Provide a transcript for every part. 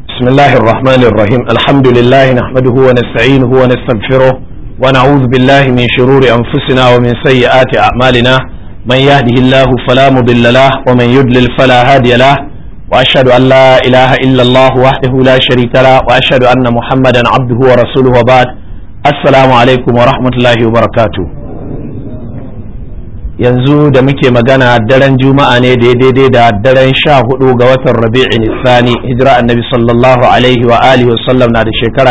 بسم الله الرحمن الرحيم الحمد لله نحمده ونستعينه ونستغفره ونعوذ بالله من شرور أنفسنا ومن سيئات أعمالنا من يهده الله فلا مضل له ومن يضلل فلا هادي له وأشهد أن لا إله إلا الله وحده لا شريك له وأشهد أن محمدا عبده ورسوله وبعد السلام عليكم ورحمة الله وبركاته yanzu da muke magana daren juma'a ne da daidai da daren sha hudu ga watan rabi'in sani hijira annabi sallallahu alaihi wa alihi wasallam na da shekara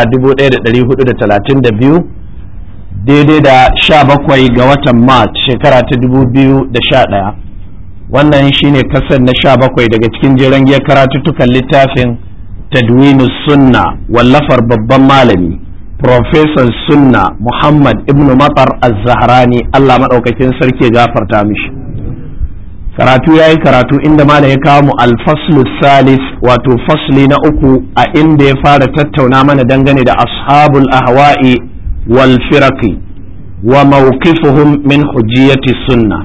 1432 daidai da sha bakwai ga watan march shekara ta 2011 wannan shine kasar na sha bakwai daga cikin jiran giyar karatuttukan littafin tadwinu sunna wallafar babban malami Profesan Sunna Muhammad Ibn Matar Az-Zahrani Allah maɗaukakin sarki gafarta mishi. Karatu ya yi karatu inda malam ya kawo mu alfaslu salis wato fasli na uku a inda ya fara tattauna mana dangane da ashabul ahwa'i wal firaqi wa mawqifuhum min hujjiyati sunna.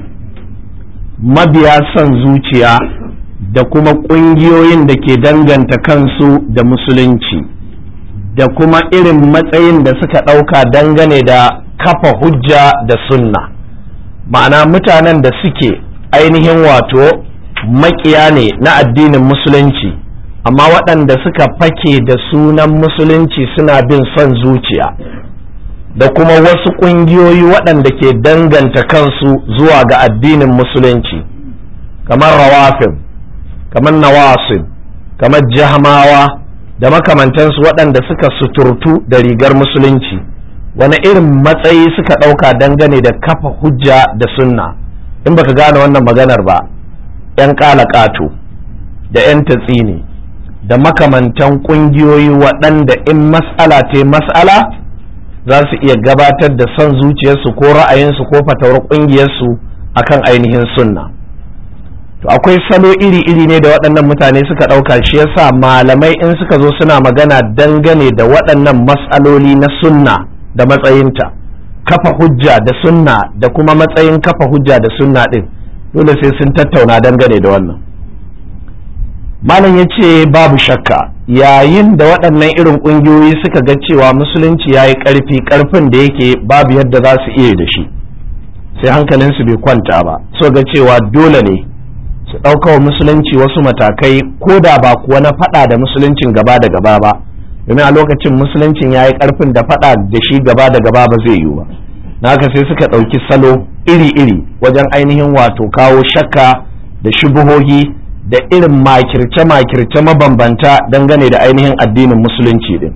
Mabiya son zuciya da kuma ƙungiyoyin da ke danganta kansu da musulunci. da kuma irin matsayin da suka ɗauka dangane da kafa hujja da sunna ma'ana mutanen da suke ainihin wato makiya ne na addinin musulunci amma waɗanda suka fake da sunan musulunci suna bin son zuciya da kuma wasu ƙungiyoyi waɗanda ke danganta kansu zuwa ga addinin musulunci kamar rawafin kamar nawasib kamar jahmawa da makamantansu waɗanda suka suturtu da rigar musulunci wani irin matsayi suka ɗauka dangane da kafa hujja da sunna in baka gane wannan maganar ba 'yan ƙato da 'yan tatsini da makamantan ƙungiyoyi waɗanda in mas'ala te mas'ala za su iya gabatar da son zuciyarsu ko ra'ayinsu ko fatawar ƙungiyarsu akan ainihin sunna. to akwai salo iri-iri ne da waɗannan mutane suka ɗauka shi yasa malamai in suka zo suna magana dangane da waɗannan matsaloli na sunna da matsayinta kafa hujja da sunna da kuma matsayin kafa hujja da sunna ɗin dole sai sun tattauna dangane da wannan malam ya ce babu shakka yayin da waɗannan irin ƙungiyoyi suka ga cewa musulunci ya yi ƙarfi ƙarfin da yake babu yadda za su iya da shi sai hankalinsu bai kwanta ba so ga cewa dole ne su ɗauka wa musulunci wasu matakai ko da ba kuwa na faɗa da musuluncin gaba da gaba ba domin a lokacin musuluncin ya yi ƙarfin da faɗa da shi gaba da gaba ba zai yiwu ba na haka sai suka ɗauki salo iri-iri wajen ainihin wato kawo shakka da shubuhohi da irin makirce-makirce mabambanta dangane da ainihin addinin musulunci din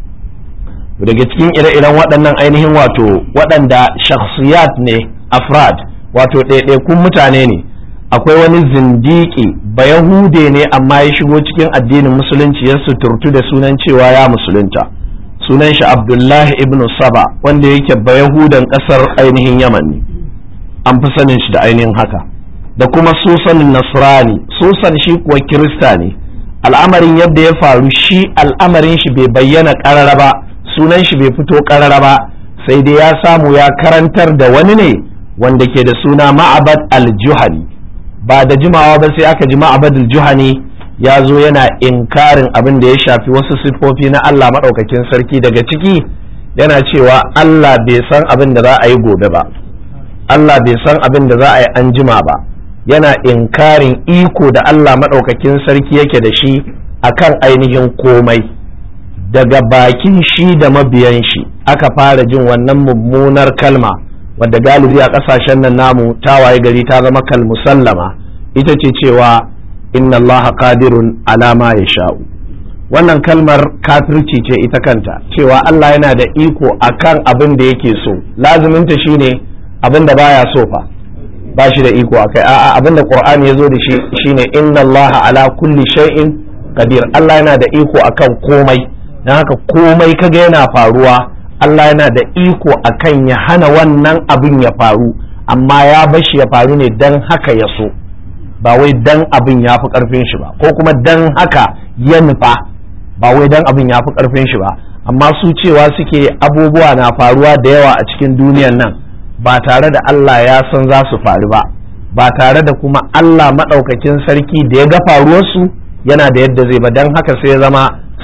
daga cikin ire-iren waɗannan ainihin wato waɗanda shakhsiyat ne afrad wato ɗaiɗaikun mutane ne akwai wani zindiki ba yahude ne amma ya shigo cikin addinin musulunci ya suturtu da sunan cewa ya musulunta sunan shi abdullahi ibn saba wanda yake ba yahudan kasar ainihin yaman ne an fi sanin shi da ainihin haka da kuma susan nasrani susan shi kuwa kirista ne al'amarin yadda ya faru shi al'amarin shi bai bayyana karara ba sunan shi bai fito karara ba sai dai ya samu ya karantar da wani ne wanda ke da suna ma'abad al-juhani ba da jimawa ba sai aka ji ma'abadul juhani ya zo yana inkarin abin da ya shafi wasu siffofi na Allah maɗaukakin sarki daga ciki yana cewa Allah bai san abin da za a yi gobe ba Allah bai san abin da za a yi an jima ba yana inkarin iko da Allah maɗaukakin sarki yake da shi akan ainihin komai daga bakin shi da mabiyan shi aka fara jin wannan mummunar kalma wadda galibi a kasashen nan namu ta waye gari ta zama kal musallama ita ce cewa inna allaha qadirun ala ma yasha'u wannan kalmar kafirci ce ita kanta cewa Allah yana da iko akan abin da yake so laziminta shine abin da baya so fa ba shi da iko akai a'a abin da qur'ani yazo da shi shine inna allaha ala kulli shay'in qadir Allah yana da iko akan komai dan haka komai kaga yana faruwa Allah yana da iko akan ya hana wannan abin ya faru amma ya bashi ya faru ne dan haka ya so ba wai dan abin ya fi karfin shi ba ko kuma dan haka ya nufa ba wai dan abin ya fi karfin shi ba amma su cewa suke abubuwa na faruwa da yawa a cikin duniyan nan ba tare da Allah ya san za su faru ba ba tare da kuma Allah maɗaukakin sarki da ya ga faruwarsu yana da yadda zai ba don haka sai ya zama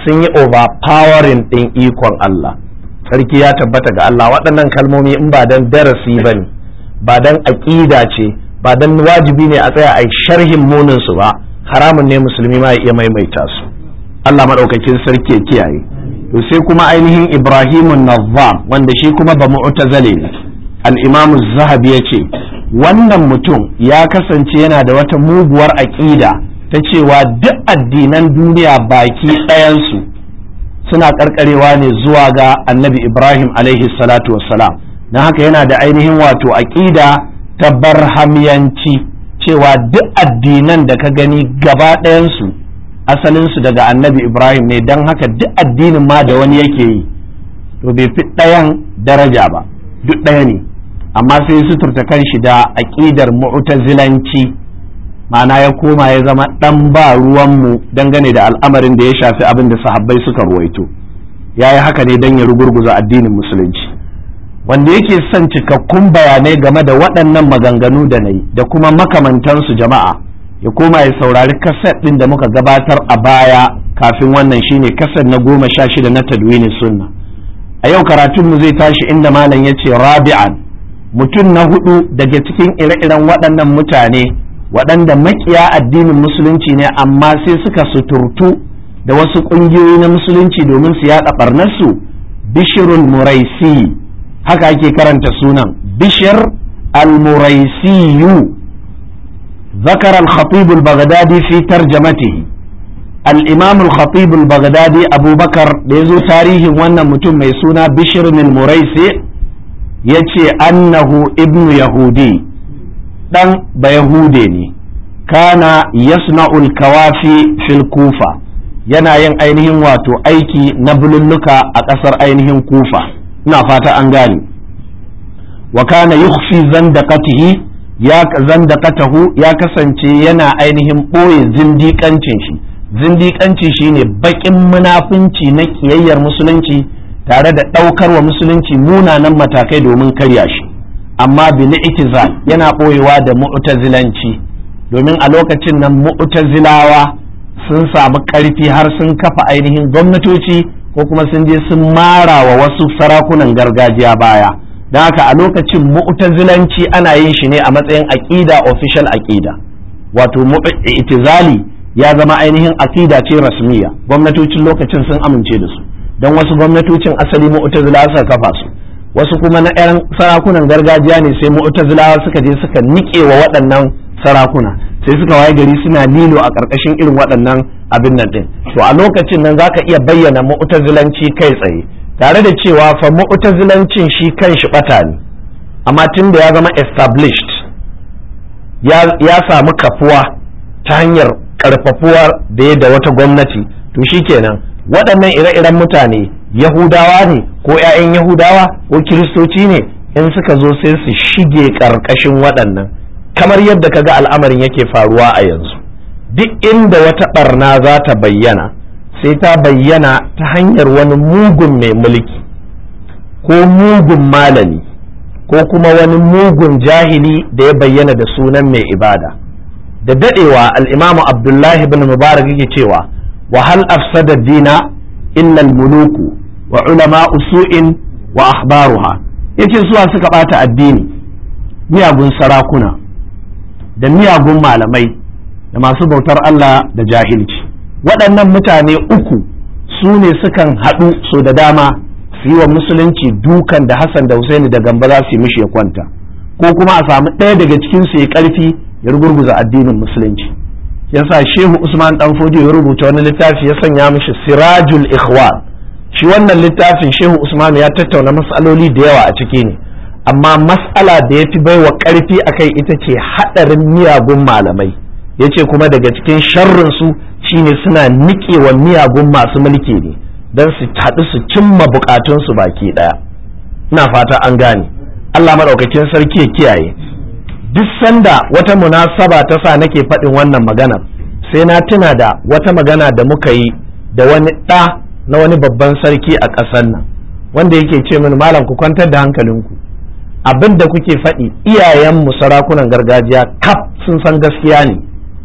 sun yi overpowering ɗin ikon Allah sarki ya tabbata ga Allah waɗannan kalmomi in ba dan darasi ba ne ba dan aƙida ce ba dan wajibi ne a tsaya a sharhin munin su ba haramun ne musulmi ma ya iya maimaita su Allah maɗaukakin sarki ya kiyaye to sai kuma ainihin Ibrahimun Nazzam wanda shi kuma ba mu'tazale ne al-Imam zahabi ya ce wannan mutum ya kasance yana da wata muguwar aƙida ta cewa duk addinan duniya baki ɗayansu suna ƙarƙarewa ne zuwa ga annabi ibrahim alaihi salatu wassalam don haka yana da ainihin wato aƙida ta barhamiyanci cewa duk addinan da ka gani gaba ɗayansu asalinsu daga annabi ibrahim ne don haka duk addinin ma da wani yake yi to bai fi ɗayan daraja ba duk ɗaya ne amma sai suturta kanshi da aƙidar mu'tazilanci ma'ana ya koma ya zama ɗan ba ruwanmu dangane da al'amarin da ya shafi abin da sahabbai suka ruwaito ya yi haka ne don ya rugurguza addinin musulunci wanda yake son cikakkun bayanai game da waɗannan maganganu da na yi da kuma makamantansu jama'a ya koma ya saurari kaset ɗin da muka gabatar a baya kafin wannan shine kaset na goma sha shida na tadwini sunna a yau karatunmu zai tashi inda malam ya ce rabi'an mutum na hudu daga cikin ire-iren waɗannan mutane waɗanda makiya addinin musulunci ne amma sai suka suturtu da wasu ƙungiyoyi na musulunci domin su yaɗa ɓarnarsu bishirul muraisi haka ake karanta sunan bishir al-muraisiyu ذكر الخطيب البغدادي في ترجمته الإمام الخطيب البغدادي أبو بكر بيزو تاريخ وانا متم ميسونا بشر المريسي يتي أنه ابن يهودي dan ba yahude ne kana yasna'ul kawafi fil kufa yana yin ainihin wato aiki na bululluka a ƙasar ainihin kufa ina fata an gane wa kana yukhfi zandaqatihi ya zandaqatahu ya kasance yana ainihin ɓoye zindiƙancin shi zindiƙanci shine baƙin munafunci na ƙiyayyar musulunci tare da ɗaukar wa musulunci munanan matakai domin karya shi amma bil itizal yana ɓoyewa da mu'tazilanci domin a lokacin nan mu'tazilawa sun samu ƙarfi har sun kafa ainihin gwamnatoci ko kuma sun je sun mara wa wasu sarakunan gargajiya baya don haka a lokacin mu'tazilanci ana yin shi ne a matsayin aƙida official aƙida wato itizali ya zama ainihin aƙida ce rasmiya gwamnatocin lokacin sun amince da su don wasu gwamnatocin asali mu'tazila suka kafa su wasu kuma na 'yan sarakunan gargajiya ne sai mu'tazilawa suka je suka nike wa waɗannan sarakuna sai suka waye gari suna lilo a ƙarƙashin irin waɗannan abin nan ɗin to a lokacin nan zaka iya bayyana mu'tazilanci kai tsaye tare da cewa fa mu'tazilancin shi kan shi ɓata ne amma tun da ya zama established ya samu kafuwa ta hanyar ƙarfafuwar da ya da wata gwamnati to shikenan waɗannan ire-iren mutane yahudawa ne ko 'ya'yan yahudawa ko kiristoci ne in suka zo sai su shige ƙarƙashin waɗannan kamar yadda kaga al'amarin yake faruwa a yanzu duk inda wata ɓarna za ta bayyana sai ta bayyana ta hanyar wani mugun mai mulki ko mugun malami ko kuma wani mugun jahili da ya bayyana da sunan mai ibada da daɗewa al'imamu abdullahi bin mubarak yake cewa وهل أفسد الدين إلا الملوك وعلماء سوء وأخبارها yace suwa suka ɓata addini miyagun sarakuna da miyagun malamai da masu bautar Allah da jahilci waɗannan mutane uku su ne sukan haɗu so da dama su yi wa musulunci dukan da Hassan da Husaini da gamba za su yi mishi ya kwanta ko kuma a samu ɗaya daga cikinsu ya ƙarfi ya rugurguza addinin musulunci yasa shehu usman dan fodiyo ya rubuta wani littafi ya sanya mishi sirajul ikhwan shi wannan littafin shehu usman ya tattauna mas'aloli da yawa a ciki ne amma mas'ala da ya fi baiwa karfi akai ita ce hadarin miyagun malamai yace kuma daga cikin sharrin su shine suna niƙewa miyagun masu mulki ne don su haɗu su cimma bukatun su baki ɗaya ina fata an gane Allah madaukakin sarki ya kiyaye duk sanda wata munasaba ta sa nake faɗin wannan magana sai na tuna da wata magana da muka yi da wani ɗa na wani babban sarki a ƙasar nan wanda yake ce mini malam ku kwantar da hankalinku abin da kuke faɗi iyayenmu sarakunan gargajiya kaf sun san gaskiya ne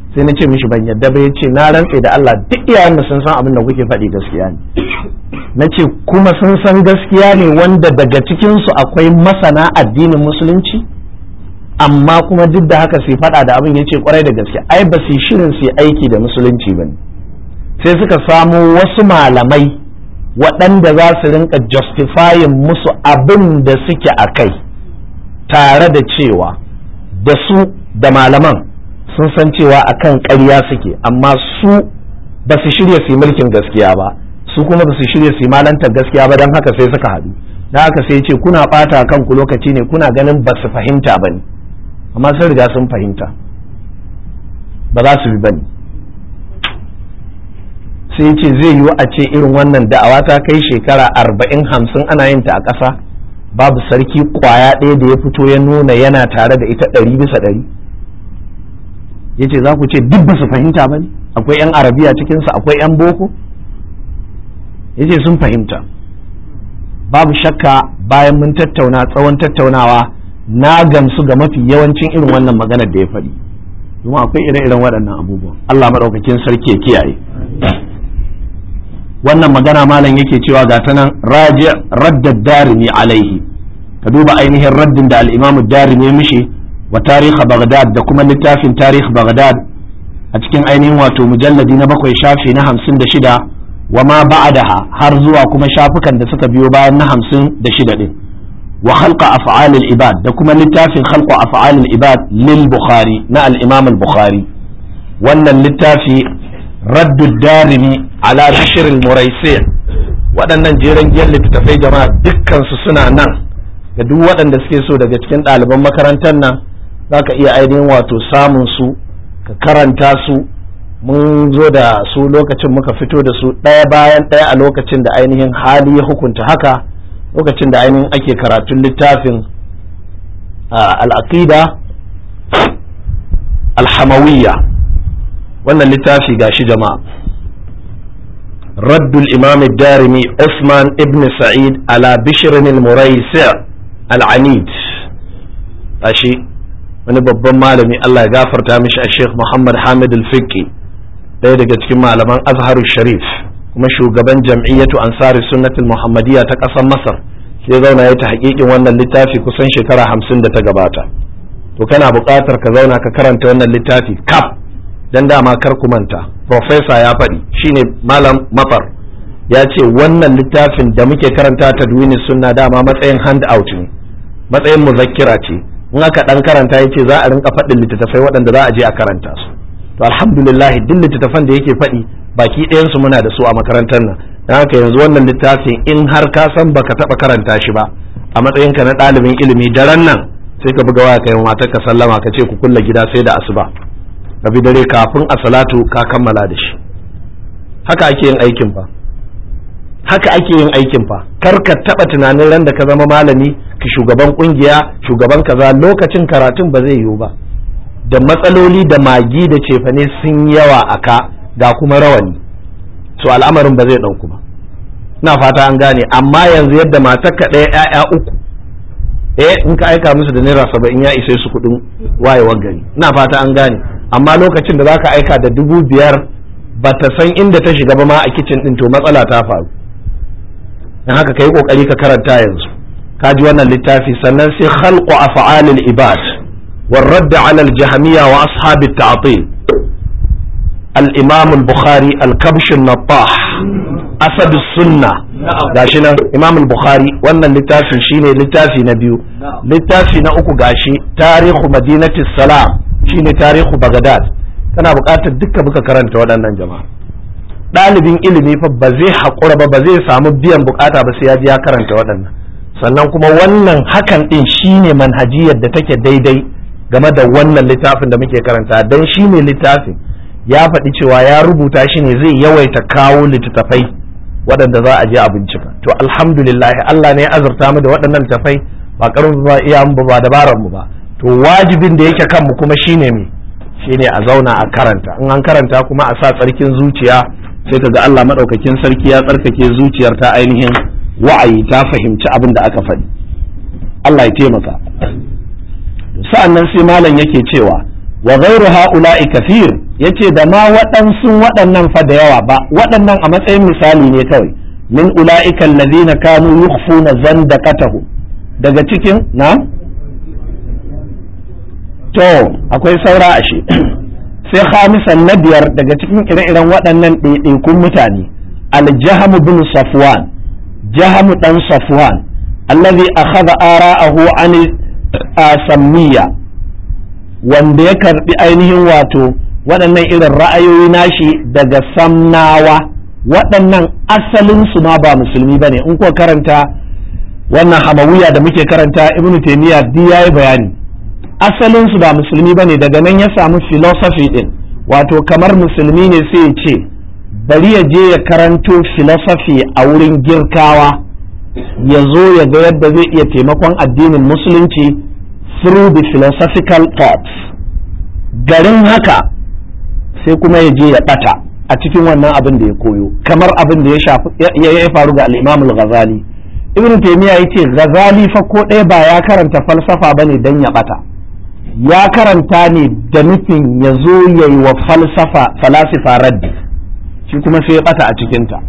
sai na ce mishi ban yadda ba ya ce na rantse da Allah duk iyayen mu sun san abin da kuke faɗi gaskiya ne na ce kuma sun san gaskiya ne wanda daga cikinsu akwai masana addinin musulunci amma kuma duk da haka sai faɗa da abin ya ce kwarai da gaske ai ba su shirin su aiki da musulunci ba ne sai suka samo wasu malamai waɗanda za su rinka justifying musu abin da suke a kai tare da cewa da su da malaman sun san cewa akan ƙarya suke amma su ba su shirya su yi mulkin gaskiya ba su kuma ba su shirya su yi malantar gaskiya ba don haka sai suka haɗu don haka sai ce kuna ɓata kanku lokaci ne kuna ganin ba su fahimta ba ne amma sun riga sun fahimta ba za su bi ba ne sai ce zai yiwu a ce irin wannan da'awa ta kai shekara arba'in hamsin ana yin ta a ƙasa babu sarki kwaya ɗaya da ya fito ya nuna yana tare da ita ɗari bisa ɗari ya ce za ku ce duk ba su fahimta ba ne akwai 'yan arabiya cikinsu akwai 'yan boko ya ce sun fahimta babu shakka bayan mun tattauna tsawon tattaunawa na gamsu ga mafi yawancin irin wannan maganar da ya faɗi domin akwai ire-iren waɗannan abubuwan Allah maɗaukakin sarki ya kiyaye wannan magana malam yake cewa ga ta nan raji raddad darimi alaihi ka duba ainihin raddin da al-imamu darimi ya mishi wa tarihi baghdad da kuma littafin tarihi baghdad a cikin ainihin wato mujalladi na bakwai shafi na hamsin da shida wa ma ba'daha har zuwa kuma shafukan da suka biyo bayan na hamsin da shida din wa khalqa af'alil ibad da kuma littafin khalqa af'alil ibad lil bukhari na al-imam al-bukhari wannan littafi raddu darimi ala bishr al-muraisi waɗannan jeren gyan littattafai jama'a dukkan su suna nan da duk waɗanda suke so daga cikin ɗaliban makarantar nan zaka iya ainihin wato samun su ka karanta su mun zo da su lokacin muka fito da su ɗaya bayan ɗaya a lokacin da ainihin hali ya hukunta haka lokacin da ainihin ake karatun littafin al'aqida alhamawiyya wannan littafi gashi jama'a raddul imam darimi Usman ibn Sa'id ala bishirin al-muraisi al-anid gashi wani babban malami Allah ya gafarta mishi a Sheikh Muhammad Hamid al-Fiqi ɗaya daga cikin malaman Azharu Sharif kuma shugaban jam'iyyatu Ansari Sunnatul Muhammadiyya ta ƙasar Masar sai zauna ya ta haƙiƙin wannan littafi kusan shekara hamsin da ta gabata to kana buƙatar ka zauna ka karanta wannan littafi kaf dan dama kar ku manta professor ya faɗi shine malam mafar ya ce wannan littafin da muke karanta ta duwini sunna dama matsayin hand out ne matsayin muzakkira ce in aka dan karanta yace za a rinka faɗin littattafai waɗanda za a je a karanta su to alhamdulillah duk littattafan da yake faɗi baki ɗayan su muna da su a makarantar nan dan haka yanzu wannan littafin in har ka san baka taɓa karanta shi ba a matsayinka na ɗalibin ilimi daren nan sai ka buga waya kai matar ka sallama ka ce ku kulla gida sai da asuba ka bi dare kafin a salatu ka kammala da shi haka ake yin aikin fa haka ake yin aikin fa kar ka taba tunanin ran da ka zama malami ki shugaban kungiya shugaban kaza lokacin karatun ba zai yiwu ba da matsaloli da magi da cefane sun yawa a ka ga kuma rawani so al'amarin ba zai ɗauku ba ina fata an gane amma yanzu yadda matar ka ɗaya 'ya'ya uku eh in ka aika musu da naira saba'in ya isa su kuɗin wayewar gari ina fata an gane amma lokacin da zaka aika da dubu biyar ba ta san inda ta shiga ba ma a kicin ɗin to matsala ta faru dan haka kai kokari ka karanta yanzu ka ji wannan littafi sannan sai khalqu af'alil ibad والرد على الجهمية وأصحاب التعطيل الإمام البخاري الكبش النطاح أسد السنة gashi nan imam al-bukhari wannan littafin shine littafi na biyu littafi na uku gashi tarihu madinati salam shine tarihu bagdad kana buƙatar duka muka karanta waɗannan jama'a ɗalibin ilimi fa ba zai haƙura ba ba zai samu biyan bukata ba sai ya ji ya karanta waɗannan sannan kuma wannan hakan ɗin shine manhajiyar da take daidai game da wannan littafin da muke karanta don shine littafin ya faɗi cewa ya rubuta shi ne zai yawaita kawo littattafai waɗanda za a je a bincika to alhamdulillah Allah ne ya azurta mu da waɗannan littattafai ba karin ba iya mu ba dabarar mu ba to wajibin da yake kanmu kuma shine me shine a zauna a karanta in an karanta kuma a sa tsarkin zuciya sai ka ga Allah madaukakin sarki ya tsarkake zuciyar ta ainihin wa'ayi ta fahimci abin da aka faɗi Allah ya taimaka sa'an nan sai malam yake cewa wa ghairu ha'ula'i kafir yace da ma waɗansu waɗannan fa da yawa ba waɗannan a matsayin misali ne kawai min ula'ika allazina kanu yukhfuna zandaqatahu daga cikin na to akwai saura ashe sai khamisan na biyar daga cikin ire-iren waɗannan ɗaiɗaikun mutane al-jahm bin safwan jahm dan safwan allazi akhadha ara'ahu an sammiya wanda ya karbi ainihin wato waɗannan irin ra'ayoyi nashi daga samnawa waɗannan asalin su ma ba musulmi bane in ko karanta wannan hamawiya da muke karanta ibnu taymiya duk yayi bayani asalin su ba musulmi bane daga nan ya samu philosophy din wato kamar musulmi ne sai ya ce bari ya je ya karanto philosophy a wurin girkawa ya zo ya ga yadda zai iya taimakon addinin musulunci through the philosophical thoughts garin haka sai kuma ya je ya bata a cikin wannan abin da ya koyo kamar abin da ya shafi ya faru ga al-Imam al-Ghazali Ibn Taymiyyah yace Ghazali fa ko ɗaya ba ya karanta falsafa bane dan ya bata ya karanta ne da nufin ya zo ya yi wa falsafa falasifa raddi shi kuma sai ya bata a cikinta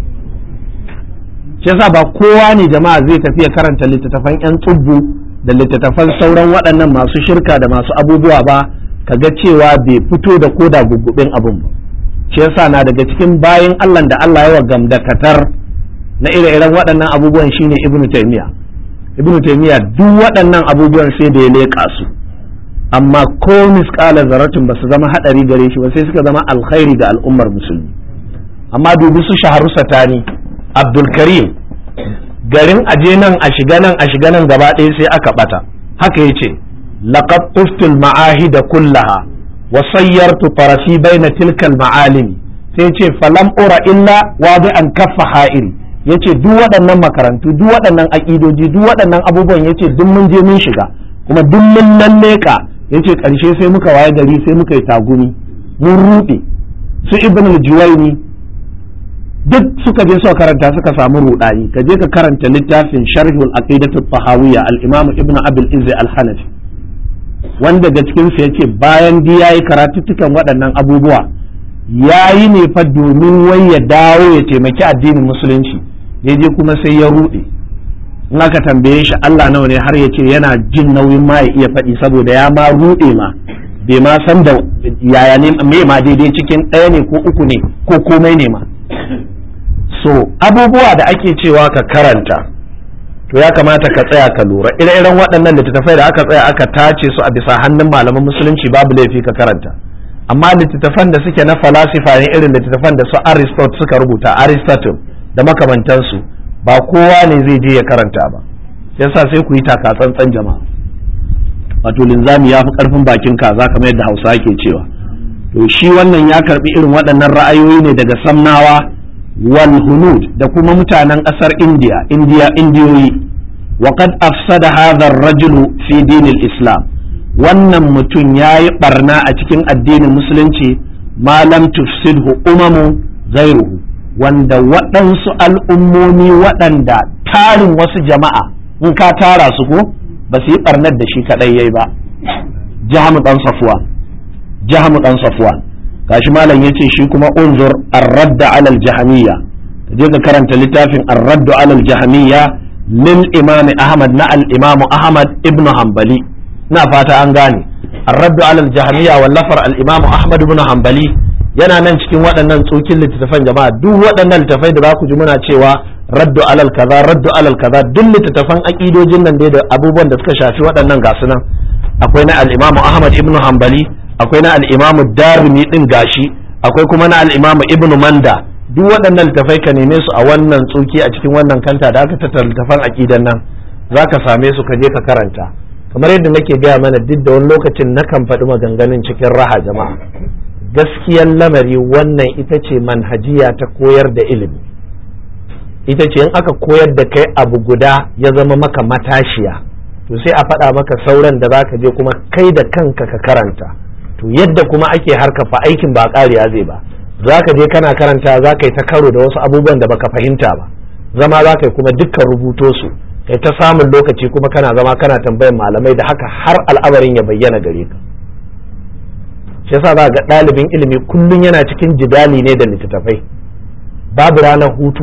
shi yasa ba kowa ne jama'a zai tafi ya karanta littattafan 'yan tsubbu da littattafan sauran waɗannan masu shirka da masu abubuwa ba kaga cewa bai fito da koda gugubin abin ba shi yasa na daga cikin bayan Allah da Allah ya wa gamdakatar na ire-iren waɗannan abubuwan shine ibnu taymiya ibnu taymiya duk waɗannan abubuwan sai da ya leƙa su amma ko misƙala zaratin ba su zama haɗari gare shi ba sai suka zama alkhairi ga al'ummar musulmi amma dubi su shaharu satani abdulkarim garin aje nan a shiga nan a shiga nan gaba ɗaya sai aka ɓata haka ya ce laqad tuftul ma'ahida kullaha wa sayyartu tarafi baina tilkal ma'alimi sai ce falam ura illa wadi an kaffa ha'iri yace duk waɗannan makarantu duk waɗannan aƙidoji duk waɗannan abubuwan yace duk mun je mun shiga kuma duk mun lalleka yace ƙarshe sai muka waye gari sai muka yi tagumi mun ruɗe su ibn al-juwayni duk suka je suka karanta suka samu rudani ka je ka karanta littafin sharhul aqidatu tahawiyya al-imam ibn abul izzi al-hanafi wanda daga cikin sa yace bayan di yayi karatuttukan waɗannan abubuwa yayi ne fa domin wai ya dawo ya taimaki addinin musulunci ya je kuma sai ya rude in aka tambaye shi Allah nawa ne har ya ce yana jin nauyin ma ya iya faɗi saboda ya ma rude ma bai ma san da yaya ne me ma daidai cikin ɗaya ne ko uku ne ko komai ne ma so abubuwa da ake cewa ka karanta to ya kamata ka tsaya ka lura ire-iren waɗannan littattafai da aka tsaya aka tace su a bisa hannun malaman musulunci babu laifi ka karanta amma littattafan da suke na falasifa ne irin littattafan da su aristotle suka rubuta aristotle da makamantansu ba kowa ne zai je ya karanta ba yasa sai ku yi taka tsantsan jama'a wato linzami ya fi karfin bakin kaza kamar yadda hausa ke cewa to shi wannan ya karbi irin waɗannan ra'ayoyi ne daga samnawa wal hunud da kuma mutanen ƙasar indiya indiya indiyoyi wa qad afsada hadha ar-rajulu fi dinil islam wannan mutum yayi barna a cikin addinin musulunci ma lam tufsidhu umamu ghairuhu wanda waɗansu al'ummomi waɗanda tarin wasu jama'a in ka tara su ko ba su yi barnar da shi kaɗai yayi ba jahamu ɗan safuwa jahamu ɗan safuwan gashi malam yace shi kuma unzur ar-radd ala al-jahmiyya je ka karanta littafin ar-radd ala al-jahmiyya lil imam ahmad na al-imam ahmad ibn hanbali ina fata an gane ar-radd ala al-jahmiyya wallafar al-imam ahmad ibn hanbali yana nan cikin waɗannan tsokin littattafan jama'a duk waɗannan littattafai da za ku ji muna cewa raddu alal kaza raddu alal kaza duk littattafan aƙidojin nan dai da abubuwan da suka shafi waɗannan gasu nan akwai na al-imam ahmad ibn hanbali akwai na al'imamu darimi ɗin gashi akwai kuma na al'imamu ibnu manda duk waɗannan littafai ka neme su a wannan tsuki a cikin wannan kanta da aka tattara littafan aƙidan nan za ka same su ka je ka karanta kamar yadda nake gaya mana duk da wani lokacin na kan faɗi maganganun cikin raha jama'a gaskiyan lamari wannan ita ce manhajiya ta koyar da ilimi ita ce in aka koyar da kai abu guda ya zama maka matashiya to sai a faɗa maka sauran da za ka je kuma kai da kanka ka karanta to yadda kuma ake harka fa aikin ba ƙariya zai ba za ka je kana karanta za ka yi ta karo da wasu abubuwan da baka fahimta ba zama za ka yi kuma dukkan rubuto su kai ta samun lokaci kuma kana zama kana tambayan malamai da haka har al'amarin ya bayyana gare ka shi yasa za ga ɗalibin ilimi kullum yana cikin jidali ne da littattafai babu ranar hutu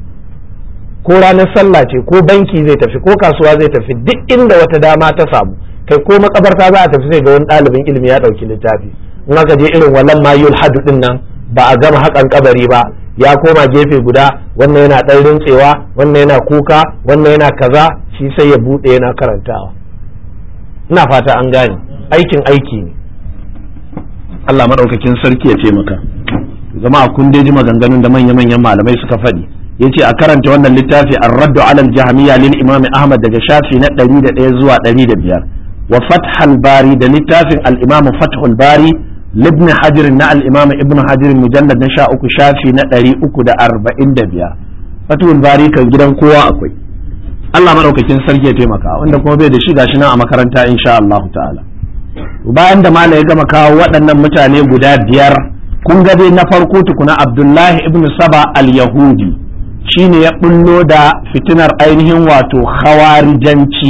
ko ranar sallah ce ko banki zai tafi ko kasuwa zai tafi duk inda wata dama ta samu kai ko makabarta za a tafi sai ga wani ɗalibin ilimi ya ɗauki littafi in aka je irin wallan ma yul hadu din nan ba a gama haƙan kabari ba ya koma gefe guda wannan yana ɗan rintsewa wannan yana kuka wannan yana kaza shi sai ya buɗe yana karantawa ina fata an gane aikin aiki ne Allah maɗaukakin sarki ya taimaka jama'a kun dai ji maganganun da manya-manyan malamai suka faɗi ya ce a karanta wannan littafi an raddu alal jahamiya lil imam ahmad daga shafi na ɗari da ɗaya zuwa ɗari da biyar wa fathul bari da littafin al-imam fathul bari libni hajirin na al-imam ibn hajirin mujallad na sha uku shafi na ɗari uku da arba'in da biyar fathul bari kan gidan kowa akwai Allah maɗaukakin sarki ya taimaka wanda kuma bai da shi gashi nan a makaranta insha Allah ta'ala bayan da mala ya gama kawo waɗannan mutane guda biyar kun ga dai na farko tukuna abdullahi ibn saba al-yahudi shine ya bullo da fitinar ainihin wato hawarijanci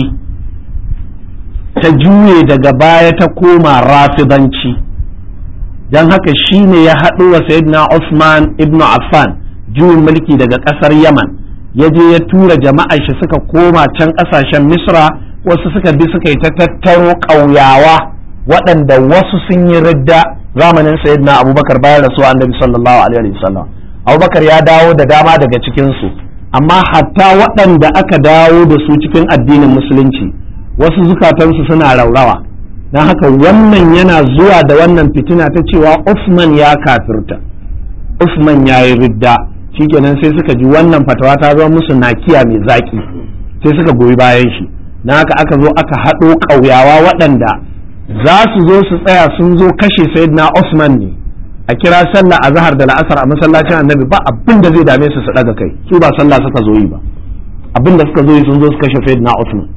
ta juye daga baya ta koma rafidanci don haka shine ya haɗu wa sayyidina Usman ibn Affan juyin mulki daga ƙasar Yaman ya je ya tura jama'ar shi suka koma can ƙasashen Misra wasu suka bi suka yi ta tattaro ƙauyawa waɗanda wasu sun yi ridda zamanin sayyidina abubakar bayan rasuwa annabi sallallahu alaihi wasallam abubakar ya dawo da dama daga cikinsu amma hatta waɗanda aka dawo da su cikin addinin musulunci wasu zukatansu suna raurawa don haka wannan yana zuwa da wannan fitina ta cewa Usman ya kafirta Usman ya yi ridda shikenan sai suka ji wannan fatawa ta zama musu nakiya mai zaki sai suka goyi bayan shi na haka aka zo aka haɗo ƙauyawa waɗanda za su zo su tsaya sun zo kashe sayyidina Usman ne a kira sallah a zahar da la'asar a masallacin annabi ba abin da zai dame su su daga kai su ba sallah suka zo yi ba abin da suka zo yi sun zo su kashe sayyidina Usman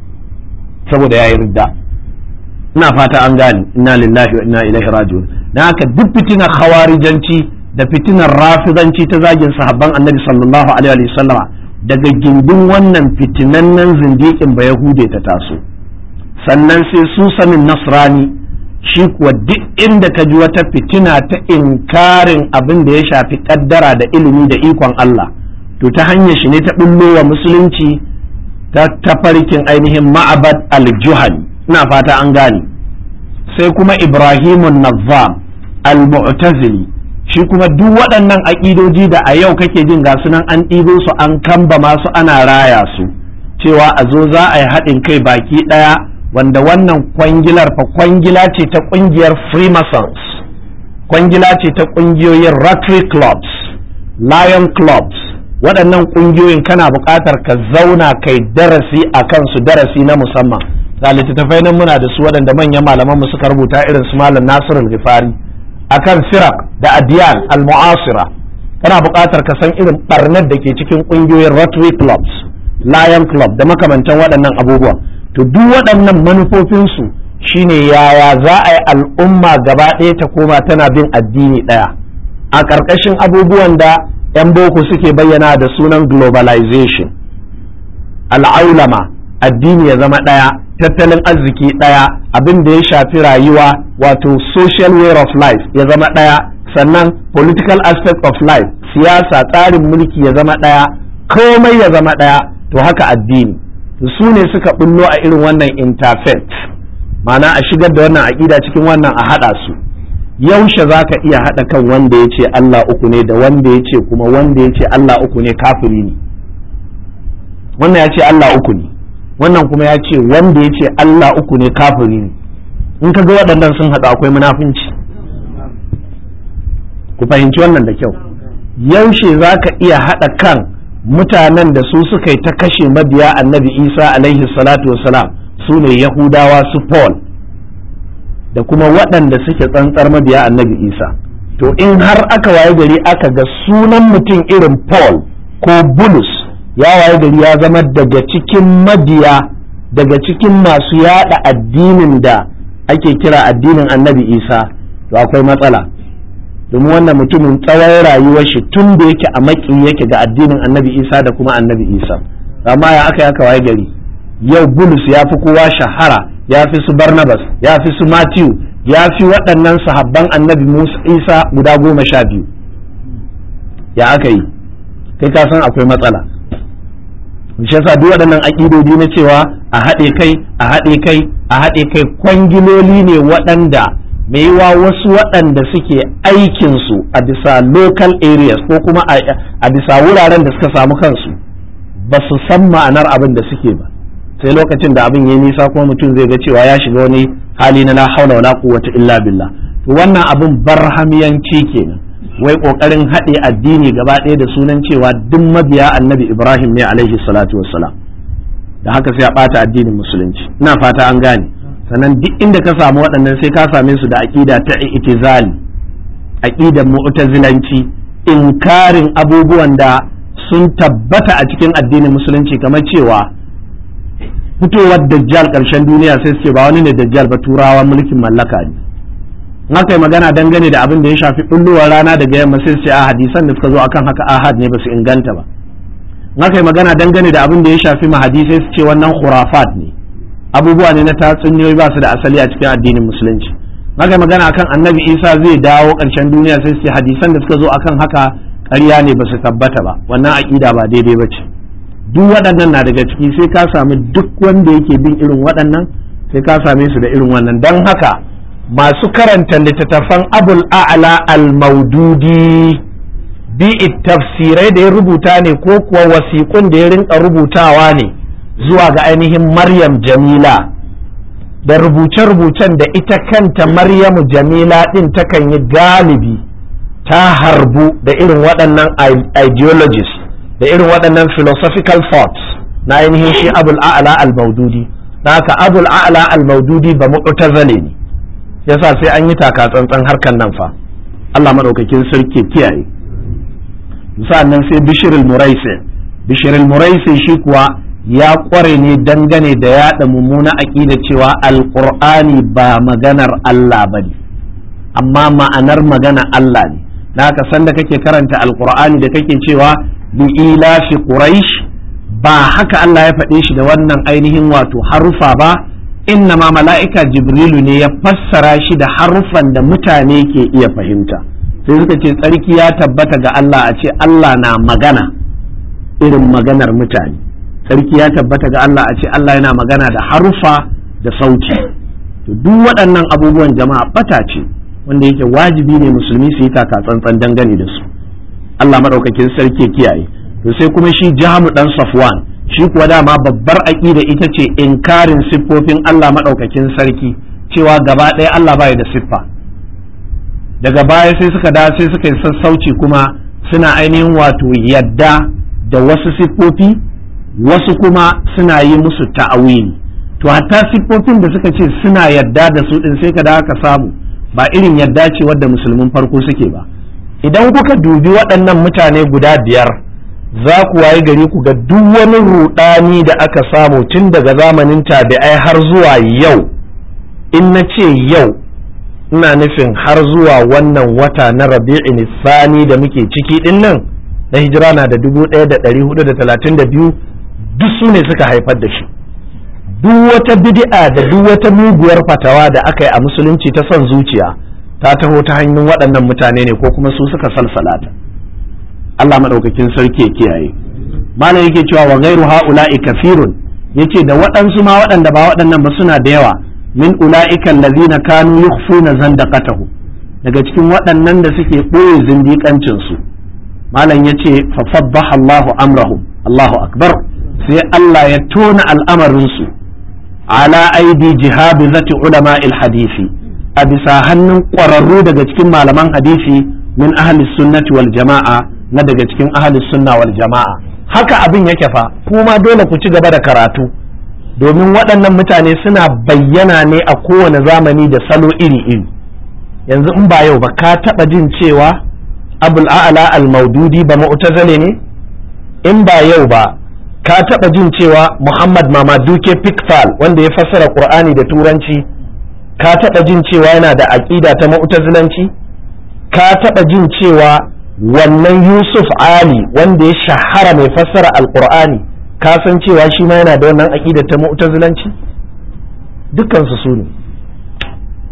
saboda yayi ridda ina fata an gane inna lillahi wa inna ilaihi raji'un dan haka duk fitinar khawarijanci da fitinar rafizanci ta zagin sahabban annabi sallallahu alaihi wa sallama daga gindin wannan fitinannen zindikin ba yahude ta taso sannan sai su sanin nasrani shi kuwa duk inda ka ji wata fitina ta inkarin abin da ya shafi kaddara da ilimi da ikon Allah to ta hanyar shi ne ta bullo wa musulunci ta tafarkin ainihin ma'abad al-juhani ina fata an gane sai kuma ibrahimun nazzam al-mu'tazili shi kuma duk waɗannan aƙidoji da a yau kake jin ga sunan an ɗibo su an kamba masu ana raya su cewa a zo za a yi haɗin kai baki ɗaya wanda wannan kwangilar fa kwangila ce ta ƙungiyar freemasons kwangila ce ta ƙungiyoyin rotary clubs lion clubs waɗannan ƙungiyoyin kana buƙatar ka zauna kai darasi a kansu darasi na musamman ga littattafai nan muna da su waɗanda manyan malaman mu suka rubuta irin su malam Nasir al-Ghifari akan firak da adiyan al-mu'asira kana buƙatar ka san irin barnar da ke cikin ƙungiyoyin Rotary clubs Lion club da makamantan waɗannan abubuwa to duk waɗannan manufofinsu shine yaya za a yi al'umma gaba ɗaya ta koma tana bin addini ɗaya a ƙarƙashin abubuwan da 'yan boko suke bayyana da sunan globalization al'aulama addini ya zama ɗaya tattalin arziki ɗaya abin da ya shafi rayuwa wato social way of life ya zama ɗaya sannan political aspect of life siyasa tsarin mulki ya zama ɗaya komai ya zama ɗaya to haka addini su ne suka bullo a irin wannan interfaith ma'ana a shigar da wannan aƙida cikin wannan a haɗa su yaushe za ka iya haɗa kan wanda ya ce Allah uku ne da wanda ya ce kuma wanda ya ce Allah uku ne kafiri ne wannan ya ce Allah uku ne wannan kuma ya ce wanda ya ce Allah uku ne kafiri ne in ka ga waɗannan sun haɗu akwai munafunci ku fahimci wannan da kyau yaushe za ka iya haɗa kan mutanen da su suka yi ta kashe mabiya annabi isa alaihi salatu wasalam su ne yahudawa su paul da kuma waɗanda suke tsantsar mabiya annabi isa to in har aka waye gari aka ga sunan mutum irin paul ko bulus ya waye gari ya zama daga cikin mabiya daga cikin masu yada addinin da ake kira addinin annabi isa to akwai matsala domin wannan mutumin tsawon rayuwar shi tun da yake a maki yake ga addinin annabi isa da kuma annabi isa amma ya aka yaka waye gari yau bulus ya fi kowa shahara ya fi su barnabas ya fi su matthew ya fi waɗannan sahabban annabi Musa Isa guda goma sha biyu ya aka yi kai ka san akwai matsala shi yasa duk waɗannan aƙidodi na cewa a haɗe kai a haɗe kai a haɗe kai kwangiloli ne waɗanda mai yiwa wasu waɗanda suke aikinsu a bisa local areas ko kuma a bisa wuraren da suka samu kansu ba su san ma'anar abin da suke ba sai lokacin da abin ya nisa kuma mutum zai ga cewa ya shiga wani hali na la haula wala quwwata illa billah to wannan abin barhamiyanci kenan wai kokarin haɗe addini gaba ɗaya da sunan cewa duk mabiya annabi ibrahim ne alaihi salatu wassalam da haka sai a ɓata addinin musulunci ina fata an gane sannan duk inda ka samu waɗannan sai ka same su da aƙida ta itizali aƙidan mu'tazilanci inkarin abubuwan da sun tabbata a cikin addinin musulunci kamar cewa fitowar dajjal ƙarshen duniya sai su ce ba wani ne dajjal ba turawa mulkin mallaka ne haka yi magana dangane da abin da ya shafi bullowar rana daga yamma sai su ce a hadisan da suka zo akan haka ahad ne ba su inganta ba haka yi magana dangane da abin da ya shafi mahadi sai su ce wannan khurafat ne abubuwa ne na tatsuniyoyi ba su da asali a cikin addinin musulunci haka magana akan annabi isa zai dawo ƙarshen duniya sai su ce hadisan da suka zo akan haka ƙarya ne ba su tabbata ba wannan aƙida ba daidai ba ce duk waɗannan na daga ciki sai ka sami duk wanda yake bin irin waɗannan sai ka same su da irin wannan don haka masu karanta littattafan abul a'la al-maududi bi tafsirai da ya rubuta ne ko kuwa wasiƙun da ya rinka rubutawa ne zuwa ga ainihin maryam jamila da rubuce-rubucen da ita kanta maryamu jamila ɗin takan yi galibi ta harbu da irin waɗannan ideologies da irin waɗannan philosophical thoughts na ainihin shi abul a'la al-maududi na haka abul a'la al-maududi ba mu'tazale ne yasa sai an yi taka tsantsan harkan nan fa Allah madaukakin sarki kiyaye sa'annan sai bishirul muraisi bishirul muraisi shi kuwa ya kware ne dangane da yaɗa mummuna aƙida cewa alƙur'ani ba maganar Allah ba ne amma ma'anar magana Allah ne na haka sanda kake karanta alƙur'ani da kake cewa bi ilafi quraish ba haka Allah ya faɗe shi da wannan ainihin wato harufa ba inna ma mala'ika jibrilu ne ya fassara shi da harufan da mutane ke iya fahimta sai suka ce tsarki ya tabbata ga Allah a ce Allah na magana irin maganar mutane tsarki ya tabbata ga Allah a ce Allah yana magana da harufa da sauti to duk waɗannan abubuwan jama'a bata ce wanda yake wajibi ne musulmi su yi taka tsantsan dangane da su Allah maɗaukakin sarki kiyaye to sai kuma shi jamu dan safwan shi kuwa dama babbar aƙida ita ce inkarin siffofin Allah maɗaukakin sarki cewa gaba ɗaya Allah baya da siffa daga baya sai suka da sai suka yi sassauci kuma suna ainihin wato yadda da wasu siffofi wasu kuma suna yi musu ta'awili to hatta siffofin da suka ce suna yadda da su din sai ka da ka samu ba irin yadda ce wadda musulmin farko suke ba idan kuka dubi waɗannan mutane guda biyar za ku waye gari ku ga duk wani rudani da aka samu tun daga zamanin tabi'ai har zuwa yau in na ce yau ina nufin har zuwa wannan wata na rabi'in sani da muke ciki din nan na hijira na da 1432 duk su ne suka haifar da shi duk wata bid'a da duk wata muguwar fatawa da aka yi a musulunci ta son zuciya ta taho ta hanyar waɗannan mutane ne ko kuma su suka salsalata Allah maɗaukakin sarki ya kiyaye malam yake cewa wa ghairu ha'ula'i kafirun yace da waɗansu ma waɗanda ba waɗannan ba suna da yawa min ula'ika allazina kanu yukhfuna zandaqatahu daga cikin waɗannan da suke ɓoye zindiƙancin su malam yace fa faddaha Allahu amrahum Allahu akbar sai Allah ya tona al'amarin su ala aidi jihabizati ulama hadisi a bisa hannun ƙwararru daga cikin malaman hadisi min ahli sunnati wal jama'a na daga cikin ahli sunna wal jama'a haka abin yake fa kuma dole ku ci gaba da karatu domin waɗannan mutane suna bayyana ne a kowane zamani da salo iri-iri yanzu in ba yau ba ka taɓa jin cewa abul a'la al-maududi ba mu'tazile ne in ba yau ba ka taɓa jin cewa muhammad mamaduke pikfal wanda ya fassara qur'ani da turanci ka taɓa jin cewa yana da aƙida ta mu'tazilanci ka taɓa jin cewa wannan yusuf ali wanda ya shahara mai fassara alqur'ani ka san cewa shi ma yana da wannan aƙidar ta mu'tazilanci dukkansu su ne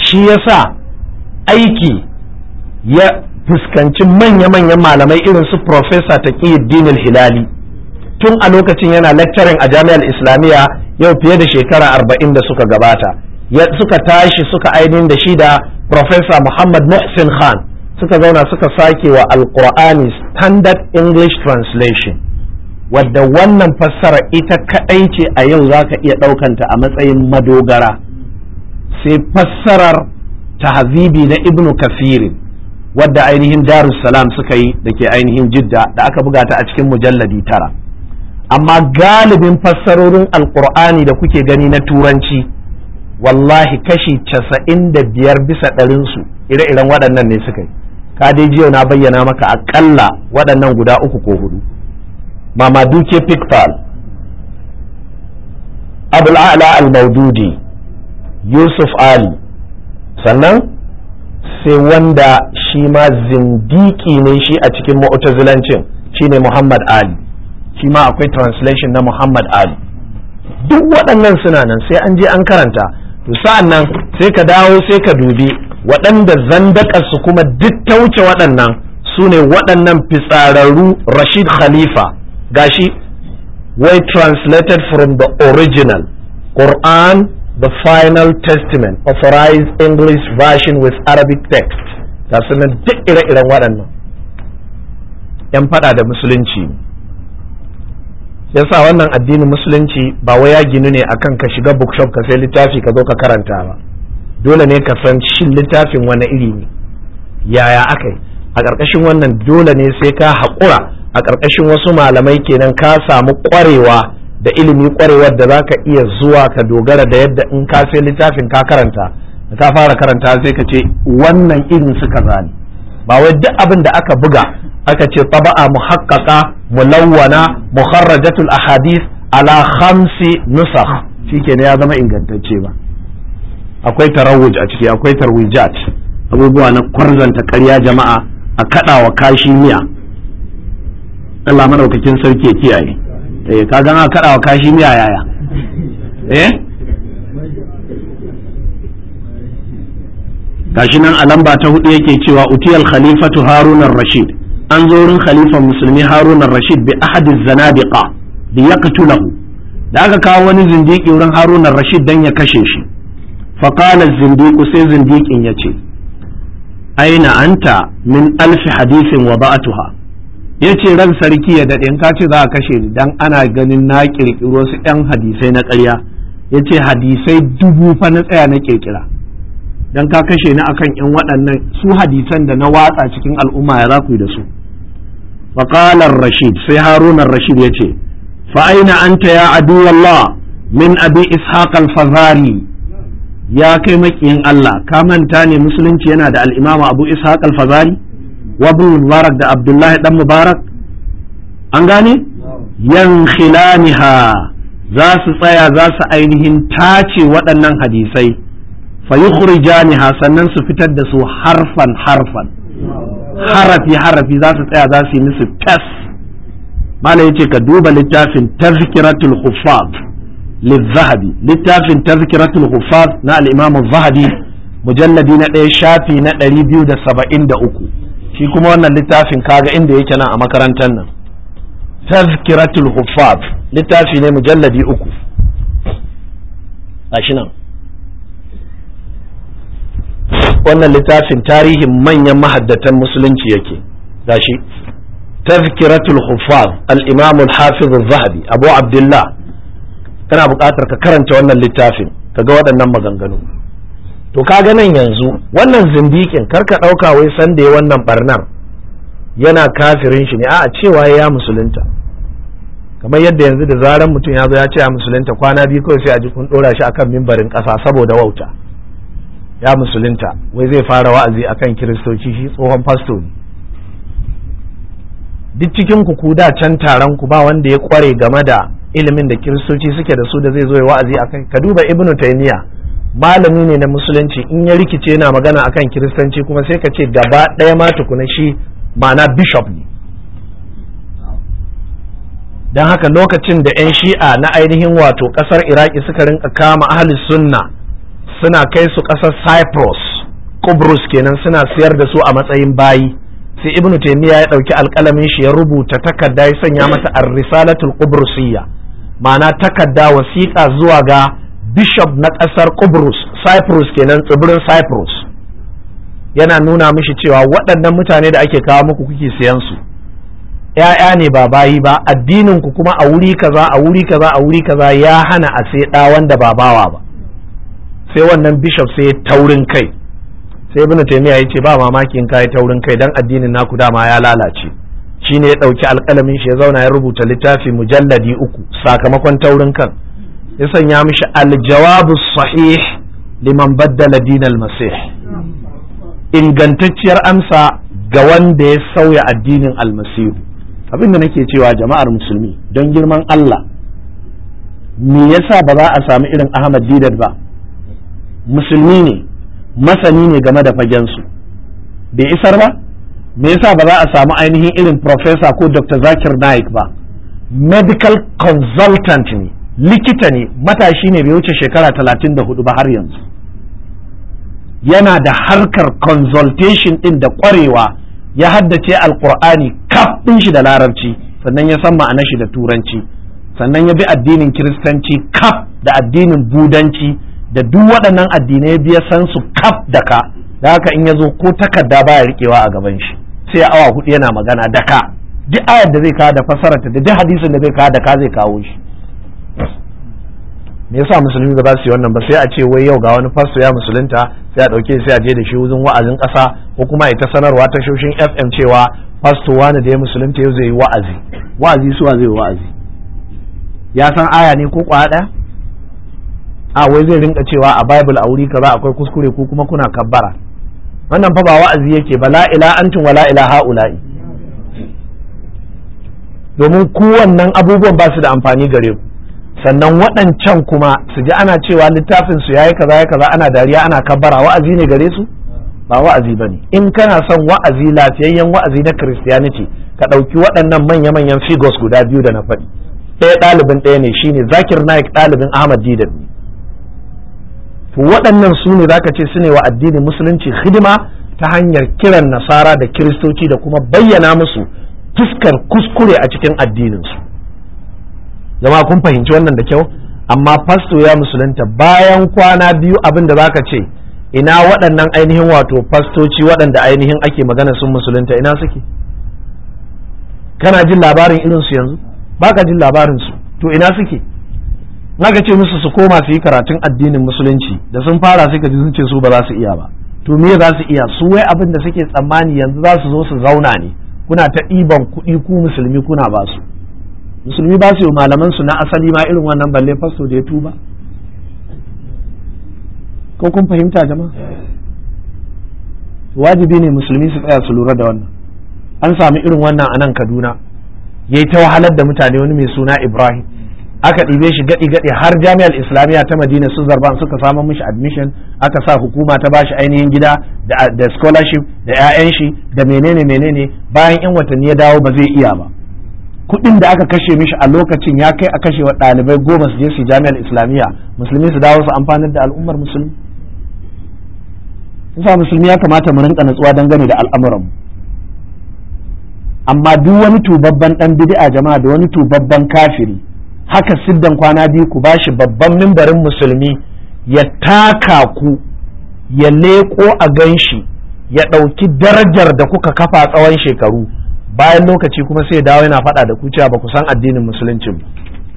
shi yasa aiki ya fuskanci manya-manyan malamai irin su Profesa Taqiyuddin hilali tun a lokacin yana lecturing a jami'ar Islamiyya yau fiye da shekara arba'in da suka gabata suka tashi suka ainihin da shi da Profesa Muhammad Muhsin Khan suka zauna suka sake wa Alƙur'ani Standard English Translation wadda wannan fassara ita kaɗai ce a yau za ka iya ɗaukanta a matsayin madogara sai fassarar tahzibi na ibnu kafirin wadda ainihin darussalam suka yi da ke ainihin jidda da aka buga ta a cikin mujalladi tara amma galibin fassarorin alkur'ani da kuke gani na turanci wallahi kashi casa'in da biyar bisa ɗarinsu ire-iren waɗannan ne suka yi ka dai jiya na bayyana maka aƙalla waɗannan guda uku ko hudu mamaduke pikpal abul a'la al-maududi yusuf ali sannan sai wanda shi ma zindiki ne shi a cikin mu'tazilancin shine Muhammad Ali shi ma akwai translation na Muhammad Ali duk waɗannan suna nan sai an je an karanta to sa'an nan sai ka dawo sai ka dubi waɗanda zandakarsu kuma duk ta wuce waɗannan su ne waɗannan fitsararru Rashid Khalifa gashi wai translated from the original Quran the final testament authorized English version with Arabic text ga sunan duk ire-iren waɗannan ‘yan faɗa da musulunci yasa wannan addinin musulunci ba wai ya ginu ne akan ka shiga bookshop ka sai littafi ka zo ka karanta ba dole ne ka san shin littafin wani iri ne yaya aka yi a ƙarƙashin wannan dole ne sai ka haƙura a ƙarƙashin wasu malamai kenan ka samu ƙwarewa da ilimi kwarewar da zaka iya zuwa ka dogara da yadda in ka sai littafin ka karanta da ka fara karanta sai ka ce wannan irin suka zani ba wai duk abin da aka buga aka ce taba'a muhaqqaqa mulawwana mukharrajatul ahadith ala khamsi nusakh shikenan ya zama ingantacce ba akwai tarawuj a ciki akwai tarwijat abubuwa na kwarzanta ƙarya jama'a a kaɗawa kashi miya Allah madaukakin sarki ya kiyaye eh ka gana kaɗawa kashi miya yaya eh gashi nan a lamba ta hudu yake cewa utiyal khalifatu harun rashid an zo wurin khalifan musulmi harun rashid bi ahadi zanadiqa bi yaqtulahu da aka kawo wani zindiki wurin harun rashid dan ya kashe shi fa qala zindiqu sai zindiqin yace aina anta min alfi hadisin wa ba'atuha yace ran sarki ya dade in ka ce za a kashe ni dan ana ganin na kirkiro su yan hadisai na ƙarya yace hadisai dubu fa na tsaya na kirkira dan ka kashe ni akan in waɗannan su hadisan da na watsa cikin al'umma ya za ku yi da su faqala rashid sai harun rashid yace fa aina anta ya adu wallah min abi ishaq al-fazari ya kai makiyin Allah ka manta ne musulunci yana da al-imam abu ishaq al-fazari wa ibn mubarak da abdullahi dan mubarak an gane yan khilaniha za su tsaya za su ainihin tace waɗannan hadisai fayukhrijaniha sannan su fitar da su harfan harfan harafi harafi za su tsaya za su yi musu tas malam yace ka duba littafin tazkiratul huffaz lizahabi littafin tazkiratul huffaz na al-imam zahabi mujalladi na ɗaya shafi na ɗari biyu da saba'in da uku shi kuma wannan littafin kaga inda yake nan a makarantar nan tazkiratul huffaz littafi ne mujalladi uku gashi nan wannan littafin tarihin manyan mahaddatan musulunci yake gashi tazkiratul huffaz al-imam al-hafiz az-zahabi abu abdullah kana buƙatar ka karanta wannan littafin ka ga waɗannan maganganu to kaga nan yanzu wannan zindikin karka ɗauka wai san da ya wannan barnar yana kafirin shi ne a'a cewa ya musulunta kamar yadda yanzu da zaran mutum ya zo ya ce ya musulunta kwana biyu kawai sai a ji kun ɗora shi akan mimbarin ƙasa saboda wauta ya musulunta wai zai fara wa'azi akan kiristoci shi tsohon fasto ne duk cikin ku da can taron ku ba wanda ya kware game da ilimin da kiristoci suke da su da zai zo ya wa'azi akan ka duba ibnu taymiya malami ne na musulunci in ya rikice yana magana akan kiristanci kuma sai ka ce gaba ɗaya ma tukuna shi ma'ana bishop ne don haka lokacin da 'yan shi'a na ainihin wato ƙasar iraki suka rinka kama ahli sunna suna kai su ƙasar cyprus Kubrus kenan suna siyar da su a matsayin bayi sai ibnu taymiya ya ɗauki alƙalamin shi ya rubuta takarda ya sanya mata ar-risalatul qubrusiyya ma'ana takarda wasiƙa zuwa ga bishop na ƙasar Kubrus Cyprus kenan tsibirin Cyprus yana nuna mishi cewa waɗannan mutane da ake kawo muku kuke siyan su ‘ya'ya ne ba bayi ba addinin ku kuma a wuri kaza a wuri kaza a wuri kaza ya hana a sai ɗa wanda ba bawa ba sai wannan bishop sai ya taurin kai sai ibnu taymiya ya ce ba mamaki in kai taurin kai dan addinin naku dama ya lalace shine ya ɗauki alƙalamin shi ya zauna ya rubuta littafi mujalladi uku sakamakon taurin kan ya sanya mishi aljawabu sahih liman baddala dinal masih ingantacciyar amsa ga wanda ya sauya addinin almasihu abinda nake cewa jama'ar musulmi don girman Allah me yasa ba za a sami irin Ahmad Didat ba musulmi ne masani ne game da fagensu bai isar ba me yasa ba za a samu ainihin irin professor ko Dr. Zakir Naik ba medical consultant ne likita ne matashi ne bai wuce shekara talatin da hudu ba har yanzu yana da harkar consultation din da kwarewa ya haddace alkur'ani kaf din shi da larabci sannan ya san ma'anar shi da turanci sannan ya bi addinin kiristanci kaf da addinin budanci da duk waɗannan addinai biya san su kaf da ka da haka in ya zo ko takarda baya rikewa a gaban shi sai awa hudu yana magana da ka duk ayar da zai kawo da fasararta da duk hadisin da zai kawo da ka zai kawo shi me yasa musulmi ba za su yi wannan ba sai a ce wai yau ga wani fasto ya musulunta sai a dauke sai a je da shi wajen wa'azin kasa ko kuma ita sanarwa ta shoshin FM cewa fasto wani da ya musulunta yau zai yi wa'azi wa'azi suwa zai yi wa'azi ya san aya ne ko kwaya daya a wai zai rinka cewa a bible a wuri kaza akwai kuskure ko kuma kuna kabbara wannan fa ba wa'azi yake ba la ila antum wala ila haula'i domin ku wannan abubuwan ba su da amfani gare ku sannan waɗancan kuma su ji ana cewa littafin su yayi kaza ya kaza ana dariya ana kabbara wa'azi ne gare su ba wa'azi bane in kana son wa'azi lafiyayyen wa'azi na christianity ka ɗauki waɗannan manya-manyan figures guda biyu da na faɗi ɗaya ɗalibin ɗaya ne shine zakir naik ɗalibin ahmad didan ne to waɗannan su ne zaka ce su ne wa addinin musulunci hidima ta hanyar kiran nasara da kiristoci da kuma bayyana musu fuskar kuskure a cikin addininsu jama'a kun fahimci wannan da kyau amma fasto ya musulunta bayan kwana biyu abin da zaka ce ina waɗannan ainihin wato fastoci waɗanda ainihin ake magana sun musulunta ina suke kana jin labarin irin su yanzu baka jin labarin su to ina suke naka ce musu su koma su yi karatun addinin musulunci da sun fara suka ji sun ce su ba za su iya ba to me za su iya su wai abin da suke tsammani yanzu za su zo su zauna ne kuna ta ɗiban kuɗi ku musulmi kuna ba su musulmi ba su yi malaman su na asali ma irin wannan balle fasto da ya tuba ko kun fahimta jama'a wajibi ne musulmi su tsaya su lura da wannan an sami irin wannan a nan kaduna yayi ta wahalar da mutane wani mai suna ibrahim aka ɗibe shi gaɗi gaɗi har jami'ar islamiyya ta madina su zarban suka samu mishi admission aka sa hukuma ta bashi ainihin gida da scholarship da 'ya'yan shi da menene menene bayan 'yan watanni ya dawo ba zai iya ba kuɗin da aka kashe mishi a lokacin ya kai a kashe wa ɗalibai goma su je su jami'ar islamiyya musulmi su dawo su amfanar da al'ummar musulmi sa musulmi ya kamata mu rinka natsuwa dangane da al'amuran amma duk wani tubabban dan bid'a jama'a da wani tubabban kafiri haka siddan kwana biyu ku bashi babban mimbarin musulmi ya taka ku ya leƙo a ganshi ya ɗauki darajar da kuka kafa tsawon shekaru bayan lokaci kuma sai dawo yana faɗa da ku cewa ba ku san addinin musuluncin ba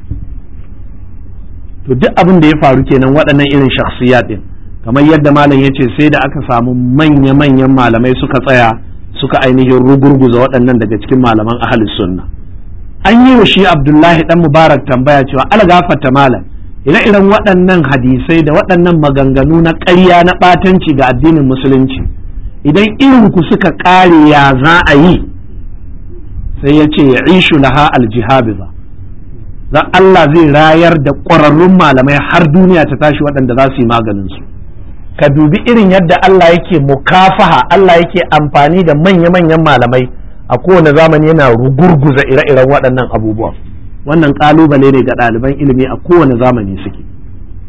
to duk abin da ya faru kenan waɗannan irin shakhsiyat din kamar yadda malam ya ce sai da aka samu manya-manyan malamai suka tsaya suka ainihin rugurguza waɗannan daga cikin malaman ahalus sunna an yi wa shi abdullahi dan mubarak tambaya cewa algafata malam ire-iren waɗannan hadisai da waɗannan maganganu na ƙarya na ɓatanci ga addinin musulunci idan irin ku suka ƙare ya za a yi sai ya ce ya ishu laha aljihabiza za Allah zai rayar da ƙwararrun malamai har duniya ta tashi waɗanda za su yi maganin su ka dubi irin yadda Allah yake mukafaha Allah yake amfani da manya-manyan malamai a kowane zamani yana rugurguza ire-iren waɗannan abubuwan wannan ƙalubale ne ga ɗaliban ilimi a kowane zamani suke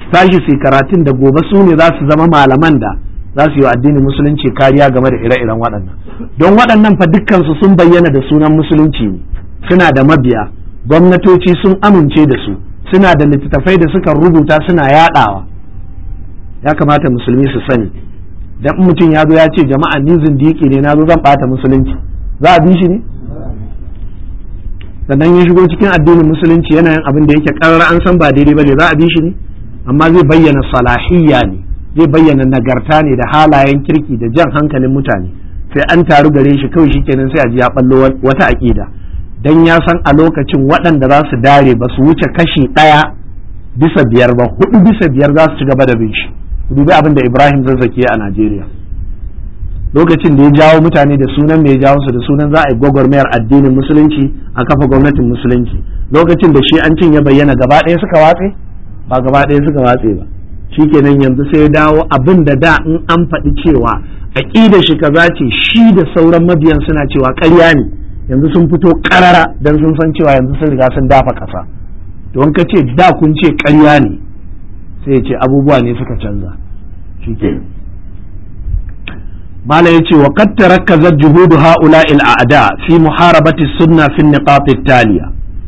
tashi su karatun da gobe su ne za su zama malaman da za su yi wa addinin musulunci kariya game da ire-iren waɗannan don waɗannan fa dukkansu sun bayyana da sunan musulunci ne suna da mabiya gwamnatoci sun amince da su suna da littattafai da suka rubuta suna yaɗawa ya kamata musulmi su sani dan mutum ya zo ya ce jama'a ni zindiki ne na zo zan ɓata musulunci za a bi shi ne sannan ya shigo cikin addinin musulunci yana yin abin da yake ƙarar an san ba daidai ba ne za a bi shi ne amma zai bayyana salahiyya ne zai bayyana nagarta ne da halayen kirki da jan hankalin mutane sai an taru gare shi kawai shikenan sai a ji ya ballo wata aƙida dan ya san a lokacin waɗanda za su dare ba su wuce kashi ɗaya bisa biyar ba hudu bisa biyar za su ci gaba da bin shi dubi abin da Ibrahim zazzaki a Najeriya lokacin da ya jawo mutane da sunan mai jawo su da sunan za a yi gwagwarmayar addinin musulunci a kafa gwamnatin musulunci lokacin da shi an cin ya bayyana gaba ɗaya suka watse ba gaba ɗaya suka watse ba shikenan yanzu sai ya dawo abin da da in an faɗi cewa aƙida shi kaza ce shi da sauran mabiyan suna cewa ƙarya ne yanzu sun fito ƙarara dan sun san cewa yanzu sun riga sun dafa ƙasa don ka ce da kun ce ƙarya ne sai ya ce abubuwa ne suka canza shikenan mala ya ce wa qad tarakkazat juhudu ha'ula'il a'da fi muharabati sunna fi niqat taliya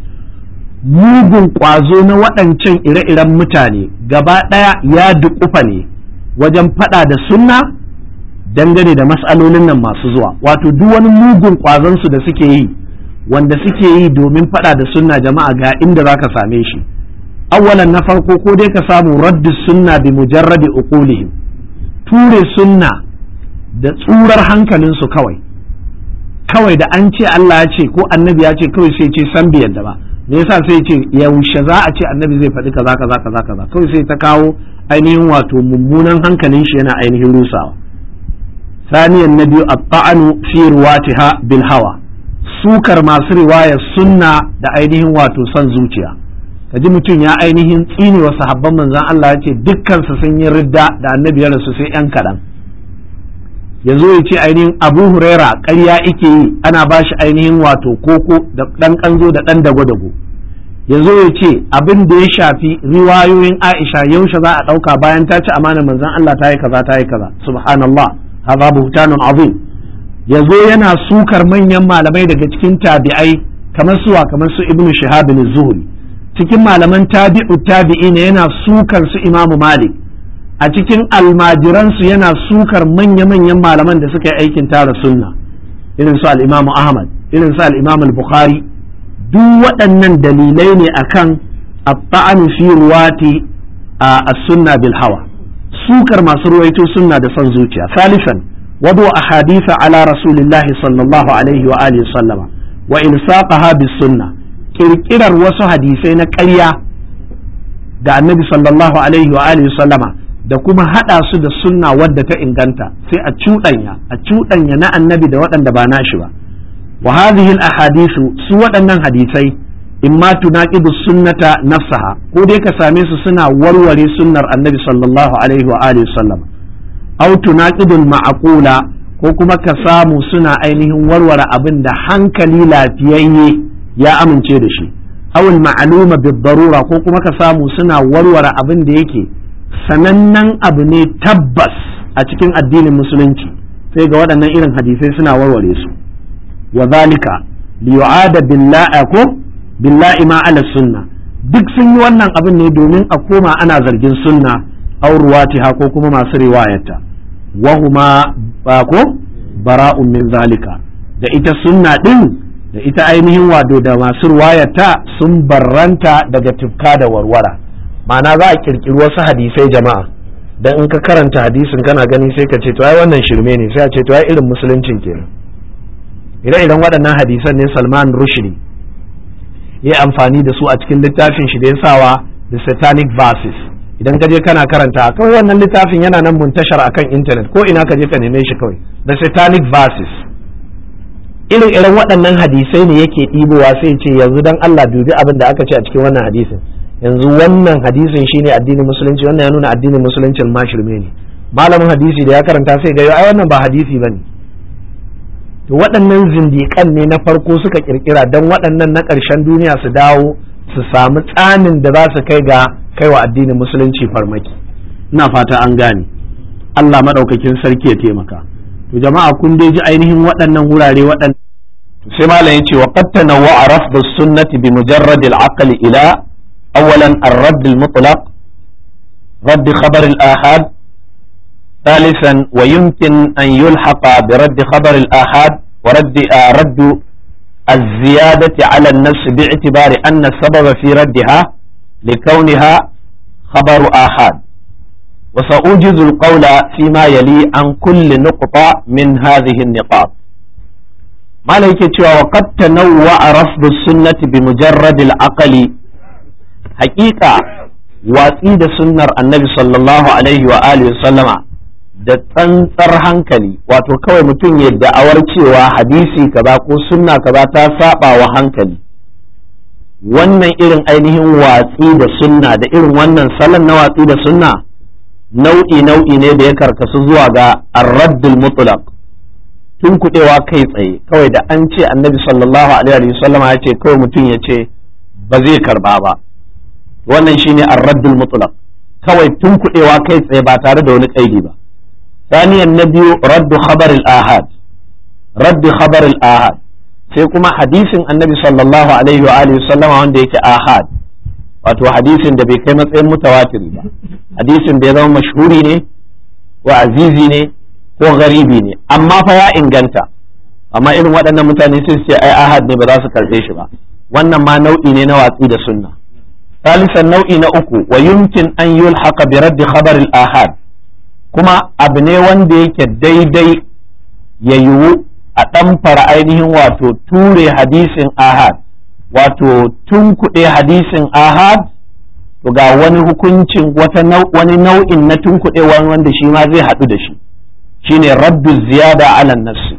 mugun kwazo na waɗancan ire-iren mutane gaba ɗaya ya duƙufa ne wajen faɗa da sunna dangane da mas'alolin nan masu zuwa wato duk wani mugun kwazonsu da suke yi wanda suke yi domin faɗa da sunna jama'a ga inda za ka same shi awwalan na farko ko dai ka samu raddu sunna bi mujarradi uqulihim ture sunna da tsurar hankalinsu kawai kawai da an ce Allah ya ce ko annabi ya ce kawai sai ce san bai yadda ba me yasa sai ce yaushe za a ce annabi zai faɗi kaza kaza kaza kaza kawai sai ta kawo ainihin wato mummunan hankalin shi yana ainihin rusawa saniyan na biyu at-ta'anu fi riwatiha bil hawa sukar masu riwayar sunna da ainihin wato son zuciya kaji mutum ya ainihin tsine wa sahabban manzon Allah ya ce dukkan su sun yi ridda da annabi ya rasu sai yan kaɗan ya zo ya ce ainihin abu huraira ƙarya ike yi ana ba shi ainihin wato koko da ɗan ƙanzo da ɗan dago-dago ya zo ya ce abin da ya shafi riwayoyin aisha yaushe za a ɗauka bayan ta ci amana manzon Allah ta yi kaza ta yi kaza subhanallah hadha buhtanun azim ya zo yana sukar manyan malamai daga cikin tabi'ai kamar suwa kamar su ibnu shihab zuhri cikin malaman tabi'u tabi'i ne yana sukar su imamu malik a cikin almajiransu yana sukar manya-manyan malaman da suka yi aikin tara sunna irin su al'imamu ahmad irin su al'imamu bukhari duk waɗannan dalilai ne akan abba'an fi ruwati a sunna bil hawa sukar masu ruwaito sunna da son zuciya salisan wadu a hadisa ala rasulillahi sallallahu alaihi wa alihi sallama wa ilsaqaha bis sunna kirkirar wasu hadisai na ƙarya da annabi sallallahu alaihi wa alihi sallama da kuma haɗa su da sunna wadda ta inganta sai a cuɗanya a cuɗanya na annabi da waɗanda ba nashi ba wa hadhihi al ahadithu su waɗannan hadisai imma tunaqidu sunnata nafsaha ko dai ka same su suna warware sunnar annabi sallallahu alaihi wa alihi sallam aw tunaqidu ma'qula ko kuma ka samu suna ainihin warware abin da hankali lafiyayye ya amince da shi aw al ma'luma bid darura ko kuma ka samu suna warware abin da yake sanannen abu ne tabbas a cikin addinin musulunci sai ga waɗannan irin hadisai suna warware su wa zalika liyu'ada billahi ko billahi ma ala sunna duk sun yi wannan abin ne domin a koma ana zargin sunna aw ruwatiha ko kuma masu riwayata wa huma ba ko bara'un min zalika da ita sunna din da ita ainihin wado da masu riwayata sun barranta daga tufka da warwara ma'ana za a kirkiri wasu hadisai jama'a dan in ka karanta hadisin kana gani sai ka ce to ai wannan shirme ne sai a ce to ai irin musuluncin kenan ire-iren waɗannan hadisan ne Salman Rushdie ya amfani da su a cikin littafin shi da ya sawa the satanic verses idan ka je kana karanta kawai wannan littafin yana nan muntashar akan intanet ko ina ka je ka neme shi kawai the satanic verses irin irin waɗannan hadisai ne yake ɗibowa sai ce yanzu dan Allah dubi abin da aka ce a cikin wannan hadisin yanzu wannan hadisin shine addinin musulunci wannan ya nuna addinin musuluncin ma shirme ne malamin hadisi da ya karanta sai ga ai wannan ba hadisi bane to waɗannan zindiƙan ne na farko suka kirkira don waɗannan na ƙarshen duniya su dawo su samu tsanin da za su kai ga kai wa addinin musulunci farmaki ina fata an gane Allah maɗaukakin sarki ya taimaka to jama'a kun dai ji ainihin waɗannan wurare waɗannan sai malam yace wa qad tanawwa'a rafd as-sunnati bi mujarrad al-aql ila awalan ar-radd al-mutlaq radd khabar al-ahad ثالثا ويمكن أن يلحق برد خبر الآحاد ورد رد الزيادة على النفس باعتبار أن السبب في ردها لكونها خبر آحاد وسأوجز القول فيما يلي عن كل نقطة من هذه النقاط ما لك وقد تنوع رفض السنة بمجرد العقل حقيقة واسيد سنة النبي صلى الله عليه وآله وسلم da tsantsar hankali wato kawai mutum ya da'awar cewa hadisi kaza ko sunna kaza ta saba wa hankali wannan irin ainihin watsi da sunna da irin wannan salon na watsi da sunna nau'i nau'i ne da ya karkasu zuwa ga arraddul mutlaq tun kudewa kai tsaye kawai da an ce annabi sallallahu alaihi wasallam ya ce kawai mutum ya ce ba zai karba ba wannan shine arraddul mutlaq kawai tun kudewa kai tsaye ba tare da wani kaidi ba ثانيا النبي رد خبر الآحاد رد خبر الآحاد sai kuma hadisin annabi sallallahu alaihi wa alihi sallama wanda yake ahad wato hadisin da bai kai matsayin mutawatiri ba hadisin da ya zama mashhuri ne ko azizi ne ko garibi ne amma fa ya inganta amma irin waɗannan mutane sai su ce ai ahad ne ba za su karɓe shi ba wannan ma nau'i ne na watsi da sunna ثالثا nau'i na uku wa yumkin an yulhaqa bi raddi khabar al-ahad kuma abu ne wanda yake daidai ya yiwu a ɗamfara ainihin wato ture hadisin ahad wato tunkuɗe hadisin ahad to ga wani hukuncin wata wani nau'in na tunkuɗe wanda shi ma zai haɗu da shi shine raddu ziyada ala nassi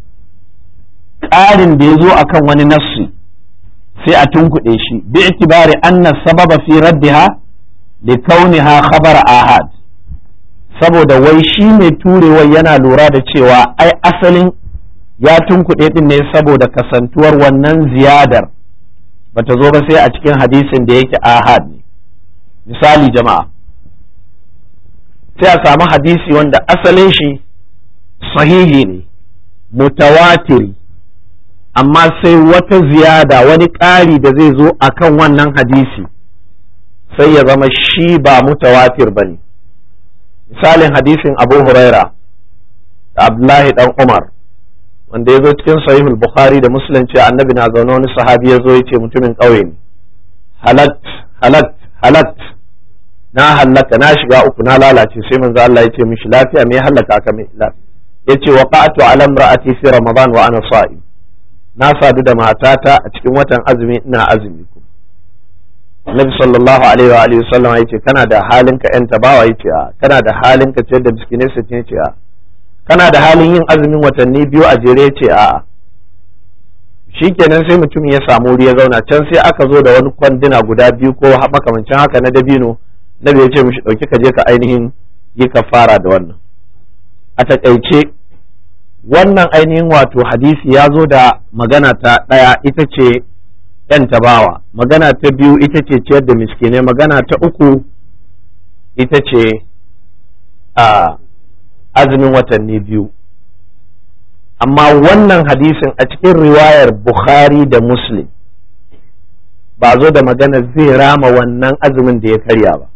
ƙarin da ya zo akan wani nassi sai a tunkuɗe shi bi itibari anna sababa fi raddiha li kauniha khabar ahad saboda wai shi mai turewa yana lura da cewa ai asalin ya tunkuɗe ɗin ne saboda kasantuwar wannan ziyadar bata zo ba sai a cikin hadisin da yake ahad ne misali jama'a sai a samu hadisi wanda asalin shi sahihi ne mutawatiri amma sai wata ziyada wani ƙari da zai zo akan wannan hadisi sai ya zama shi ba mutawatir ba ne misalin hadisin abu huraira da abdullahi dan umar wanda ya zo cikin sahihul bukhari da muslim ce annabi na zaune wani sahabi ya zo ya ce mutumin ƙauye ne halat halat halat na hallaka na shiga uku na lalace sai manzo Allah ya ce mishi lafiya me hallaka ka mai lafiya yace waqa'tu ala imra'ati fi ramadan wa ana sa'im na sadu da matata a cikin watan azumi ina azumi ku Nabi sallallahu alaihi wa alihi sallam yace kana da halin ka yan tabawa yace a kana da halin ka ciyar da miskinai sittin yace a kana da halin yin azumin watanni biyu a jere yace a shikenan sai mutum ya samu wuri ya zauna can sai aka zo da wani kwanduna guda biyu ko makamancin haka na dabino Nabi yace mishi dauki ka je ka ainihin yi kafara da wannan a takaice wannan ainihin wato hadisi ya zo da magana ta ɗaya ita ce ‘yan tabawa magana ta biyu ita ce ciyar da miskinai magana ta uku ita ce a azumin watanni biyu amma wannan hadisin a cikin riwayar bukhari da muslim ba zo da magana zai rama wannan azumin da ya karya ba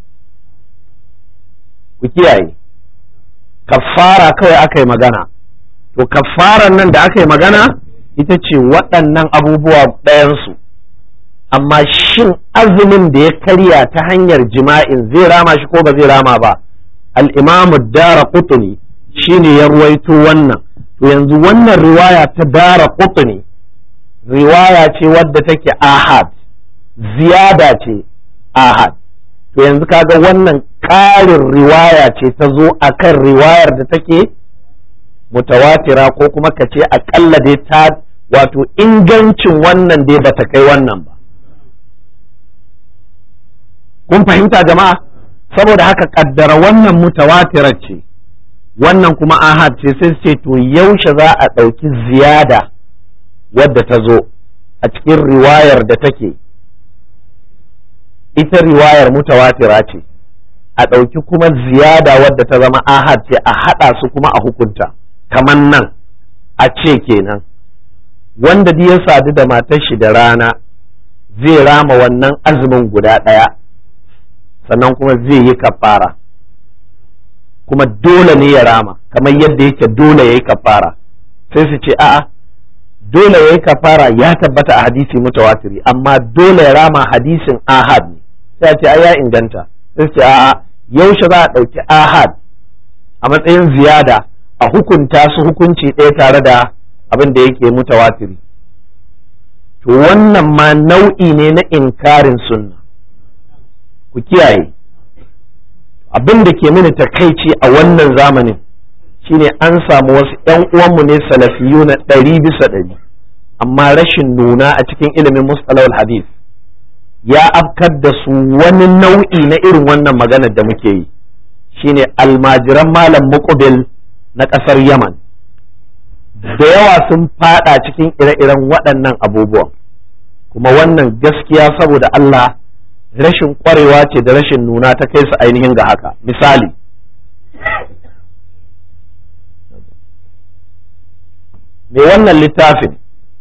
ku kiyaye kafara kawai aka yi magana to kafaran nan da aka yi magana ita ce waɗannan abubuwa ɗayansu amma shin azumin da ya karya ta hanyar jima'in zai rama shi ko ba zai rama ba al'imamu dara kutuni shi ne ya ruwaito wannan to yanzu wannan riwaya ta dara kutuni riwaya ce wadda take ahad ziyada ce ahad to yanzu kaga wannan ƙarin riwaya ce ta zo akan riwayar da take mutawatira ko kuma ka ce aƙalla dai ta wato ingancin wannan dai bata kai wannan ba kun fahimta jama'a saboda haka kaddara wannan mutawatirar ce wannan kuma ahad ce sai ce to yaushe za a ɗauki ziyada wadda ta zo a cikin riwayar da take ita riwayar mutawatira ce a ɗauki kuma ziyada wadda ta zama ahad ce a haɗa su kuma a hukunta kamar nan a ce kenan wanda ya sadu da matar shi da rana zai rama wannan azumin guda ɗaya sannan kuma zai yi kafara kuma dole ne ya rama kamar yadda yake dole ya yi kafara sai su ce a'a dole ya yi kafara ya tabbata a hadisi mutawatiri amma dole ya rama hadisin ahad ne sai a ce ai ya inganta sai su ce a'a yaushe za a ɗauki ahad a matsayin ziyada a hukunta su hukunci ɗaya tare da abin da yake mutawatiri to wannan ma nau'i ne na inkarin sunna ku kiyaye abin da ke mini takaici a wannan zamanin shine an samu wasu ‘yan uwanmu ne salafiyu na ɗari bisa ɗari amma rashin nuna a cikin ilimin mustalawal hadith ya afkar da su wani nau'i na irin wannan maganar da muke yi shine almajiran malam muqbil na ƙasar yaman da yawa sun fada cikin ire-iren waɗannan abubuwan kuma wannan gaskiya saboda Allah rashin ƙwarewa ce da rashin nuna ta kai su ainihin ga haka misali mai wannan littafin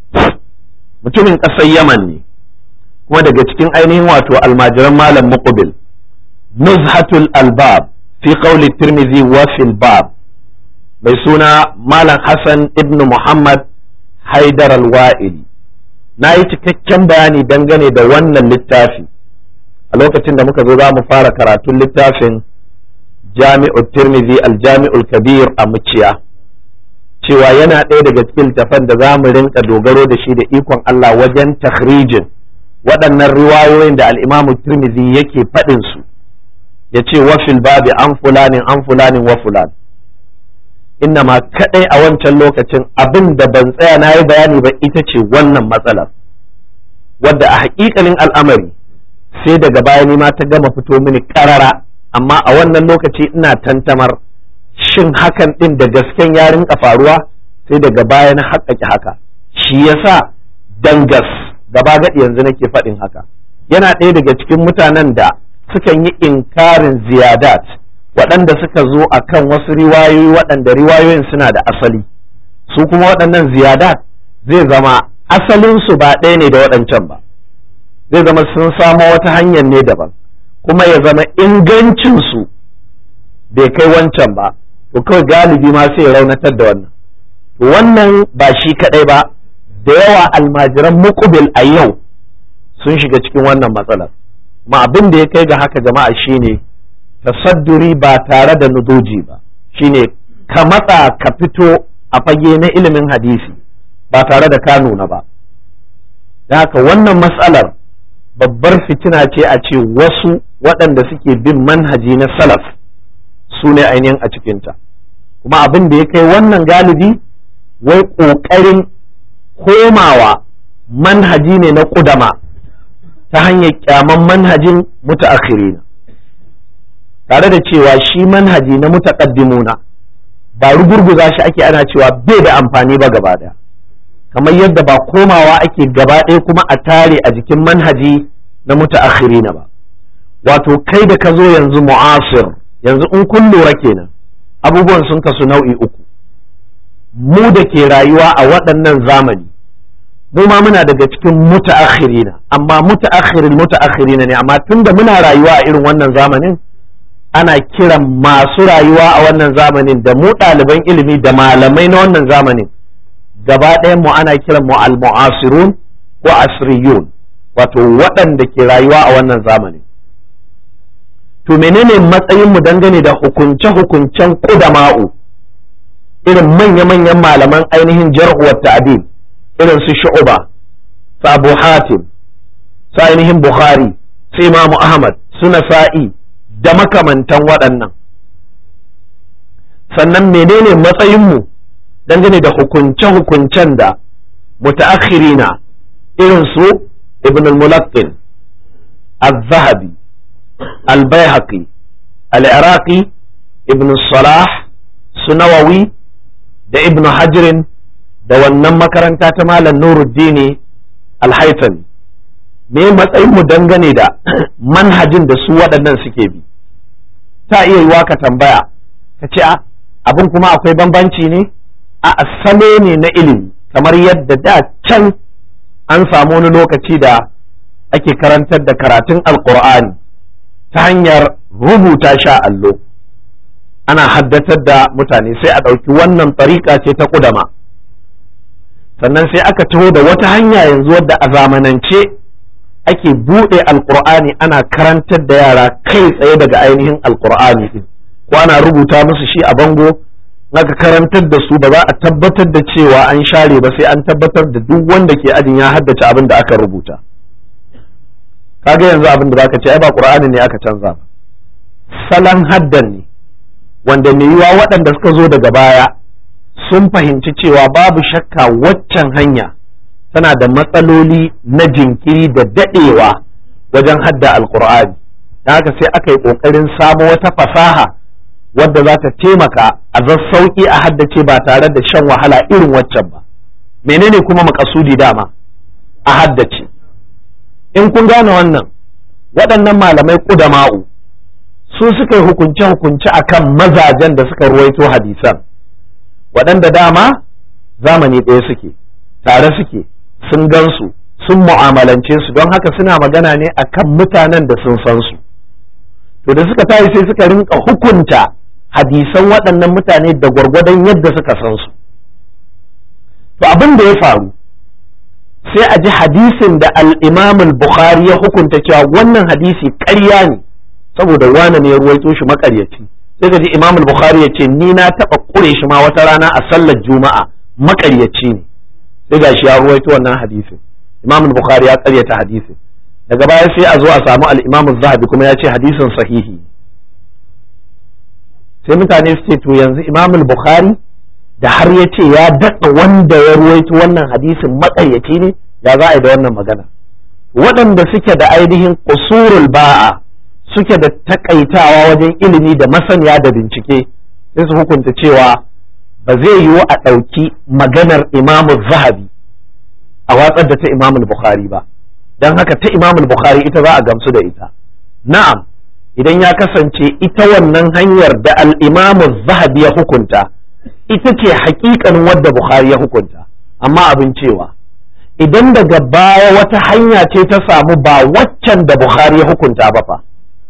mutumin ƙasar yaman ne kuma daga cikin ainihin wato almajiran malam muqbil nuzhatul albab fi qawli tirmidhi wa fil bab mai suna malam hassan ibn muhammad haidar alwa'ili na yi cikakken bayani dangane da wannan littafi a lokacin da muka zo za mu fara karatun littafin jami'ul tirmidhi aljami'ul kabir a muciya cewa yana ɗaya daga cikin littafan da za mu rinka dogaro da shi da ikon Allah wajen takhrijin waɗannan riwayoyin da al'imamu tirmidhi yake faɗin su ya ce wafil babi an fulanin an fulanin wa fulan inna ma kaɗai a wancan lokacin abin da ban tsaya na yi bayani ba ita ce wannan matsalar wadda a haƙiƙanin al'amari sai daga baya ma ta gama fito mini ƙarara amma a wannan lokaci ina tantamar shin hakan ɗin da gasken ya rinka faruwa sai daga baya na haƙaƙi haka shi yasa dangas gaba gaɗi yanzu nake faɗin haka yana ɗaya daga cikin mutanen da sukan yi inkarin ziyadat waɗanda suka zo a kan wasu riwayoyi waɗanda riwayoyin suna da asali su kuma waɗannan ziyadat zai zama asalinsu ba ɗaya ne da waɗancan ba zai zama sun samo wata hanyar ne daban kuma ya zama ingancinsu bai kai wancan ba to kawai galibi ma sai raunatar da wannan to wannan ba shi kaɗai ba da yawa almajiran muƙubil a yau sun shiga cikin wannan matsalar ma abin da ya kai ga haka jama'a shine tasadduri ba tare da nudoji ba shine ka matsa ka fito a fage na ilimin hadisi ba tare da ka nuna ba da haka wannan matsalar babbar fitina ce a ce wasu waɗanda suke bin manhaji na salaf su ne ainihin a cikinta kuma abin da ya kai wannan galibi wai ƙoƙarin komawa manhaji ne na ƙudama ta hanyar kyaman manhajin mutaakhirina tare da cewa shi manhaji na mutaqaddimuna ba rugurguza shi ake ana cewa bai da amfani ba gaba daya kamar yadda ba komawa ake gaba ɗaya kuma a tare a jikin manhaji na mutaakhirina ba wato kai da ka zo yanzu mu'asir yanzu in kun lura kenan abubuwan sun kasu nau'i uku mu da ke rayuwa a waɗannan zamani mu ma muna daga cikin mutaakhirina amma mutaakhirin mutaakhirina ne amma tunda muna rayuwa a irin wannan zamanin ana kiran masu rayuwa a wannan zamanin da mu ɗaliban ilimi da malamai na wannan zamanin gaba ɗayan mu ana kiran mu al-mu'asirun ko asriyun wato waɗanda ke rayuwa a wannan zamanin to menene matsayin mu dangane da hukunce-hukuncen kudama'u irin manya-manyan malaman ainihin jar'uwar ta'adil irin su shu'uba su abu hatim su ainihin bukhari su imamu ahmad su nasa'i da makamantan waɗannan sannan menene matsayinmu dangane da hukunce-hukuncen da mutaakhirina irin su ibn al-mulaqqin al-zahabi al-baihaqi al-iraqi ibn salah su nawawi da ibn hajirin da wannan makaranta ta malam nuruddini al-haythami me matsayin mu dangane da manhajin da su waɗannan suke bi ta iya yiwa ka tambaya ka ce abin kuma akwai bambanci ne a salo ne na ilimi kamar yadda da can an samu wani lokaci da ake karantar da karatun alkur'ani ta hanyar rubuta sha allo ana haddatar da mutane sai a ɗauki wannan tsarika ce ta ƙudama sannan sai aka taho da wata hanya yanzu wadda a zamanance ake buɗe alkur'ani ana karantar da yara kai tsaye daga ainihin alkur'ani din ko ana rubuta musu shi a bango aka karantar da su ba za a tabbatar da cewa an share ba sai an tabbatar da duk wanda ke ajin ya haddace abin da aka rubuta kaga yanzu abin da zaka ce ai ba qur'ani ne aka canza ba salon haddan ne wanda mai yiwa waɗanda suka zo daga baya sun fahimci cewa babu shakka waccan hanya tana da matsaloli na jinkiri da daɗewa wajen hadda alkur'ani don haka sai aka yi ƙoƙarin samo wata fasaha wadda za ta taimaka a sauƙi a haddace ba tare da shan wahala irin waccan ba menene kuma makasudi dama a haddace in kun gane wannan waɗannan malamai ƙudama'u su suka yi hukunce-hukunce akan mazajen da suka ruwaito hadisan waɗanda dama zamani ɗaya suke tare suke sun gansu sun mu'amalance su don haka suna magana ne akan mutanen da sun san su to da suka tayi sai suka rinka hukunta hadisan waɗannan mutane da gwargwadon yadda suka san su to abin da ya faru sai a ji hadisin da al-imam al-bukhari ya hukunta cewa wannan hadisi ƙarya ne saboda wane ne ya ruwaito shi makaryaci sai ka ji imam al-bukhari ya ce ni na taɓa ƙure shi ma wata rana a sallar juma'a makaryaci ne sai ga shi ya ruwaito wannan hadisin imam al-bukhari ya ƙaryata hadisin daga baya sai a zo a samu al-imam zahabi kuma ya ce hadisin sahihi sai mutane su ce to yanzu imam al-bukhari da har ya ce ya daɗa wanda ya ruwaito wannan hadisin makaryaci ne ya za a yi da wannan magana waɗanda suke da ainihin kusurul ba'a suke da takaitawa wajen ilimi da masaniya da bincike sai su hukunta cewa ba zai yiwu a ɗauki maganar imamu zahabi a watsar da ta imamu bukhari ba don haka ta imamu bukhari ita za a gamsu da ita na'am idan ya kasance ita wannan hanyar da al'imamu zahabi ya hukunta ita ce hakikanin wadda bukhari ya hukunta amma abin cewa idan daga baya wata hanya ce ta samu ba waccan da bukhari ya hukunta ba fa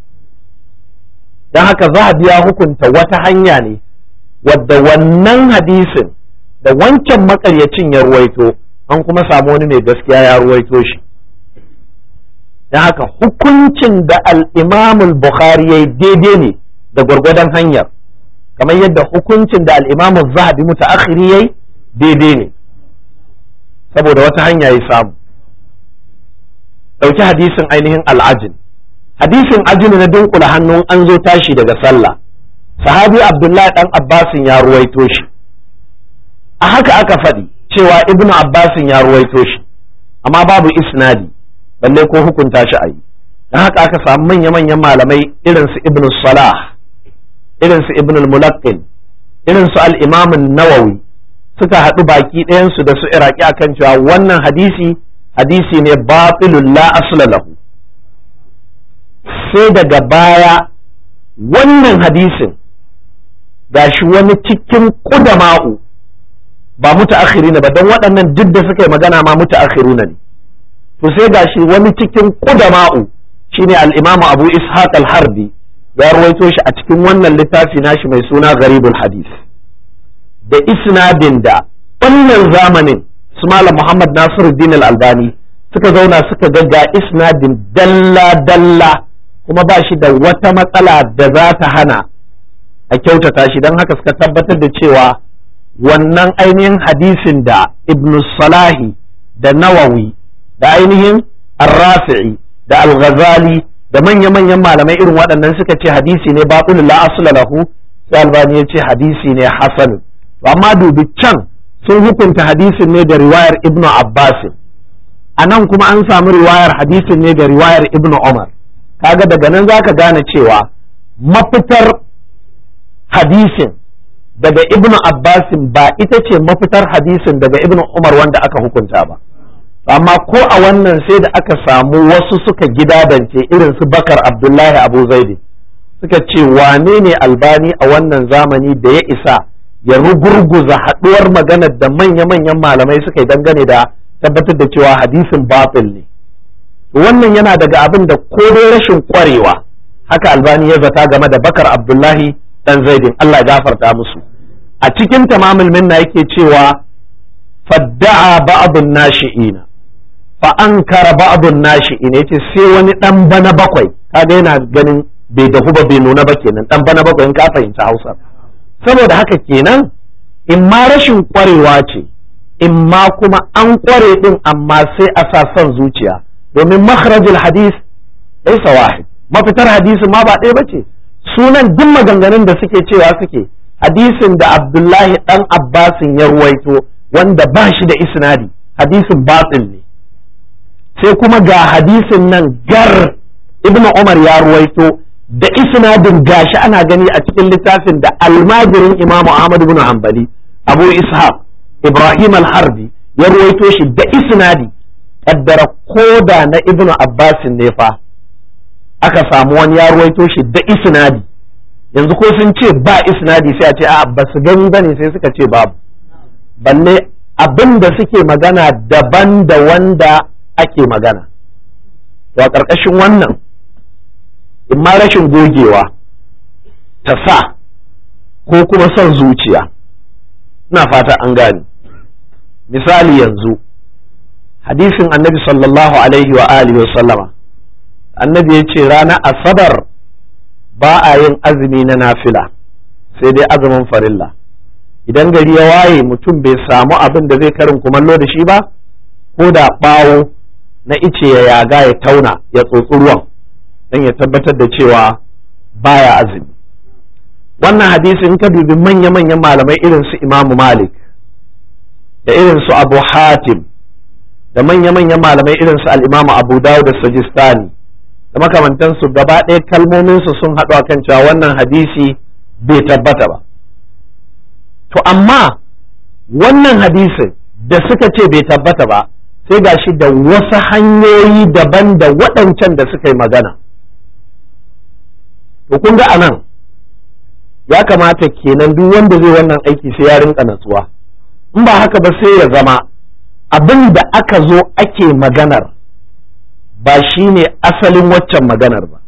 don haka zahabi ya hukunta wata hanya ne wadda wannan hadisin da wancan makaryacin ya ruwaito an kuma samu wani mai gaskiya ya ruwaito shi don haka hukuncin da al'imamul bukhari ya yi daidai ne da gwargwadon hanyar kamar yadda hukuncin da al'imamul zahabi mutaakhiri ya yi daidai ne saboda wata hanya ya samu ɗauki hadisin ainihin al'ajin hadisin ajini na dunkula hannun an zo tashi daga sallah sahabi abdullahi dan abbasin ya ruwaito shi a haka aka faɗi cewa ibnu abbasin ya ruwaito shi amma babu isnadi balle ko hukunta shi a yi don haka aka samu manya-manyan malamai irin su ibnu salah irin su ibnu mulaqqin irin su al-imam nawawi suka haɗu baki ɗayansu da su iraki akan cewa wannan hadisi hadisi ne batilun la asla lahu sai daga baya wannan hadisin gashi wani cikin ƙudama'u ba mutaakhirina ba don waɗannan duk da suka yi magana ma mutaakhiruna ne to sai gashi wani cikin ƙudama'u shine al-Imam Abu Ishaq al-Harbi ya rawaito shi a cikin wannan littafi nashi mai suna Gharibul Hadis da isnadin da wannan zamanin su Malam Muhammad Nasiruddin al-Albani suka zauna suka ga ga isnadin dalla dalla kuma ba shi da wata matsala da za ta hana a kyautata shi don haka suka tabbatar da cewa wannan ainihin hadisin da ibn salahi da nawawi da ainihin arrafi'i da al-ghazali da manya-manyan malamai irin waɗannan suka ce hadisi ne batul la asla lahu sai albani ya ce hadisi ne hasan to amma dubi can sun hukunta hadisin ne da riwayar ibnu abbas a nan kuma an samu riwayar hadisin ne da riwayar ibnu umar kaga daga nan zaka gane cewa mafitar hadisin daga ibnu abbasin ba ita ce mafitar hadisin daga ibnu umar wanda aka hukunta ba amma ko a wannan sai da aka samu wasu suka gidadance irin su bakar abdullahi abu zaidi suka ce wane ne albani a wannan zamani da ya isa ya rugurguza haɗuwar maganar da manya-manyan malamai suka yi dangane da tabbatar da cewa hadisin batil ne wannan yana daga abin da ko dai rashin kwarewa haka albani ya zata game da bakar abdullahi dan zaidin Allah ya gafarta musu a cikin tamamul minna yake cewa fadda'a ba'dun nashi'ina fa ankara ba'dun nashi'ina yace sai wani dan bana bakwai kaga yana ganin bai dahu ba bai nuna ba kenan dan bana bakwai in ka fahimci Hausa saboda haka kenan in ma rashin kwarewa ce in ma kuma an kware din amma sai a sa son zuciya domin makharajul hadis laysa wahid mafitar hadisin ma ba ɗaya bace sunan duk maganganun da suke cewa suke hadisin da Abdullahi dan Abbasin ya ruwaito wanda ba shi da isnadi hadisin batil ne sai kuma ga hadisin nan gar ibnu Umar ya ruwaito da isnadin gashi ana gani a cikin littafin da almajirin Imam Ahmad ibn Hanbali Abu Ishaq Ibrahim al-Harbi ya ruwaito shi da isnadi kaddara koda na ibnu Abbasin ne fa aka samu wani ya ruwaito shi da isnadi yanzu ko sun ce ba isnadi sai a ce a ba su gani bane sai suka ce babu balle abin da suke magana daban da wanda ake magana to a ƙarƙashin wannan in ma rashin gogewa ta sa ko kuma son zuciya ina fata an gane misali yanzu hadisin annabi sallallahu alaihi wa alihi wa sallama annabi ya ce ranar asabar ba a yin azumi na nafila sai dai azumin farilla idan gari ya waye mutum bai samu abin da zai karin kumallo da shi ba ko da ɓawo na ice ya yaga ya tauna ya tsotsi ruwan don ya tabbatar da cewa baya azumi wannan hadisi in ka dubi manya-manyan malamai irin su imamu malik da irin su abu hatim da manya-manyan malamai irin su al'imamu abu dawud da sajistani da makamantansu gaba ɗaya kalmominsu sun haɗu akan cewa wannan hadisi bai tabbata ba to amma wannan hadisin da suka ce bai tabbata ba sai ga shi da wasu hanyoyi daban da waɗancan da suka yi magana to kun ga anan ya kamata kenan duk wanda zai wannan aiki sai ya rinka natsuwa in ba haka ba sai ya zama abin da aka zo ake maganar ba shi ne asalin waccan maganar ba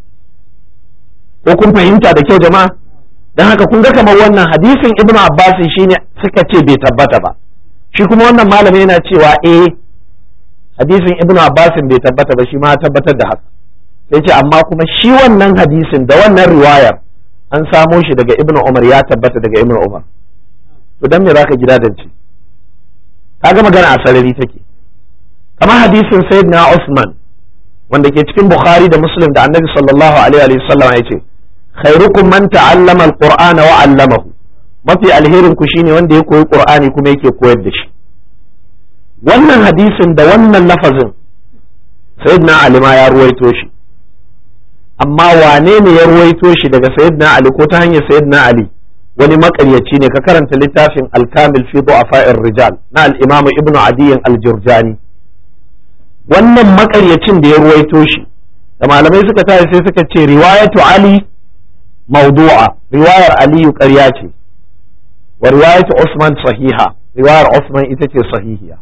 ko kun fahimta da kyau jama'a don haka kun ga kamar wannan hadisin ibnu abbas shine suka ce bai tabbata ba shi kuma wannan malami yana cewa eh hadisin ibnu abbas bai tabbata ba shi ma tabbatar da haka sai ce amma kuma shi wannan hadisin da wannan riwayar an samo shi daga ibnu umar ya tabbata daga ibnu umar to dan me zaka gida dance kaga magana a sarari take kamar hadisin sayyidina usman wanda ke cikin bukhari da muslim da annabi sallallahu alaihi wa sallam ya ce khairukum man ta'allama alqur'ana wa 'allamahu mafi alherin ku shine wanda ya koyi qur'ani kuma yake koyar da shi wannan hadisin da wannan lafazin sayyidina ali ma ya ruwaito shi amma wane ne ya ruwaito shi daga sayyidina ali ko ta hanyar sayyidina ali wani makaryaci ne ka karanta littafin al-kamil fi du'afa'ir rijal na al-imam ibnu adiyin al-jurjani wannan makaryacin da ya ruwaito shi da malamai suka tashi sai suka ce riwayatu ali mawdu'a riwayar aliyu ƙarya ce wa riwayatu usman sahiha riwayar usman ita ce sahihiya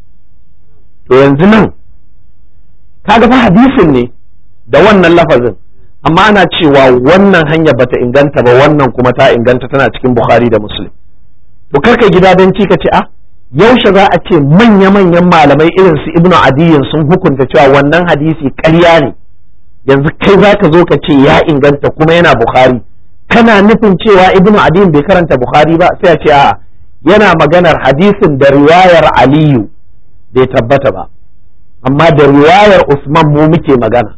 to yanzu nan kaga fa hadisin ne da wannan lafazin amma ana cewa wannan hanya bata inganta ba wannan kuma ta inganta tana cikin bukhari da muslim to karka gida don ci ka ce a yaushe za a ce manya-manyan malamai irin su ibnu adiyin sun hukunta cewa wannan hadisi ƙarya ne yanzu kai za ka zo ka ce ya inganta kuma yana bukhari kana nufin cewa ibnu adiyin bai karanta bukhari ba sai a ce a yana maganar hadisin da riwayar aliyu bai tabbata ba amma da riwayar usman mu muke magana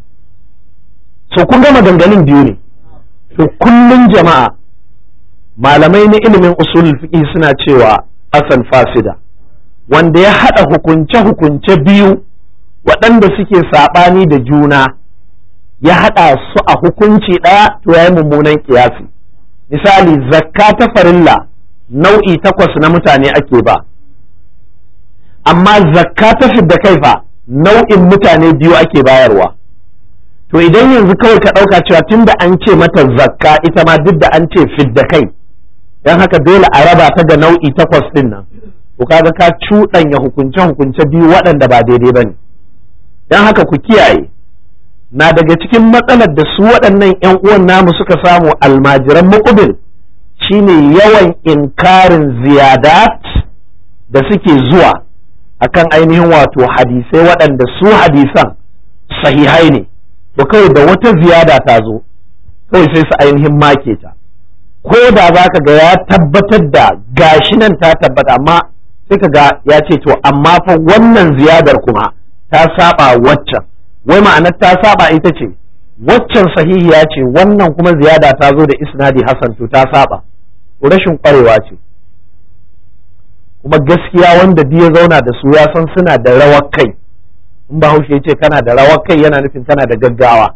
so kun ga maganganun biyu ne to kullum jama'a malamai na ilimin usul fiqh suna cewa asan fasida wanda ya haɗa hukunce-hukunce biyu waɗanda suke saɓani da juna ya haɗa su a hukunci ɗaya to ya yi mummunan kiyasi misali zakka ta farilla nau'i takwas na mutane ake ba amma zakka ta fidda kai fa nau'in mutane biyu ake bayarwa to idan yanzu kawai ka ɗauka cewa tunda an ce mata zakka ita ma duk da an ce fidda kai don haka dole a raba ta ga nau'i takwas ɗin nan to kaga ka cuɗanya hukunce-hukunce biyu waɗanda ba daidai ba ne don haka ku kiyaye na daga cikin matsalar da su waɗannan 'yan uwan namu suka samu almajiran muƙubil shine yawan inkarin ziyadat da suke zuwa akan ainihin wato hadisai waɗanda su hadisan sahihai ne to kawai da wata ziyada ta zo kawai sai su ainihin make ta ko da za ka ga ya tabbatar da gashi nan ta tabbata amma sai ka ga ya ce to amma fa wannan ziyadar kuma ta saba waccan wai ma'anar ta saba ita ce waccan sahihiya ce wannan kuma ziyada ta zo da isnadi hasan to ta saba rashin kwarewa ce kuma gaskiya wanda duk ya zauna da su ya san suna da rawar kai in bahaushe ya ce kana da rawar kai yana nufin kana da gaggawa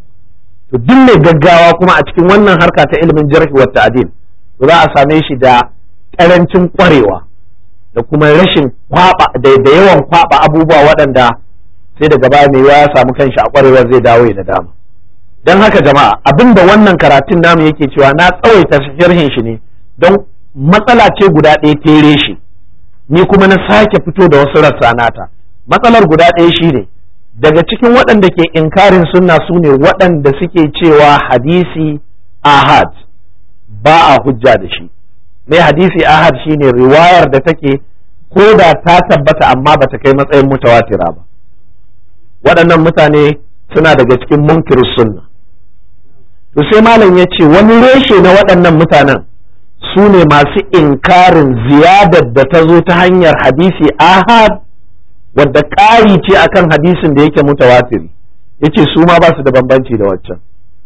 to duk mai gaggawa kuma a cikin wannan harka ta ilimin jarhi wa ta'dil to za a same shi da karancin kwarewa da kuma rashin kwaba da yawan kwaba abubuwa waɗanda sai daga baya mai ya samu kanshi a kwarewa zai dawo da dama don haka jama'a abinda wannan karatun namu yake cewa na tsawaita sharhin shi ne don matsala ce guda ɗaya tere shi ni kuma na sake fito da wasu rassa nata matsalar guda ɗaya shi ne daga cikin waɗanda ke inkarin sunna su ne waɗanda suke cewa hadisi ahad ba a hujja da shi mai hadisi ahad shine riwayar da take ko da ta tabbata amma ba ta kai matsayin mutawatira ba waɗannan mutane suna daga cikin munkirin sunna to sai malam ya ce wani reshe na waɗannan mutanen su ne masu inkarin ziyadar da ta zo ta hanyar hadisi ahad wadda ƙari ce akan hadisin da yake mutawatiri yace su ma ba su da bambanci da waccan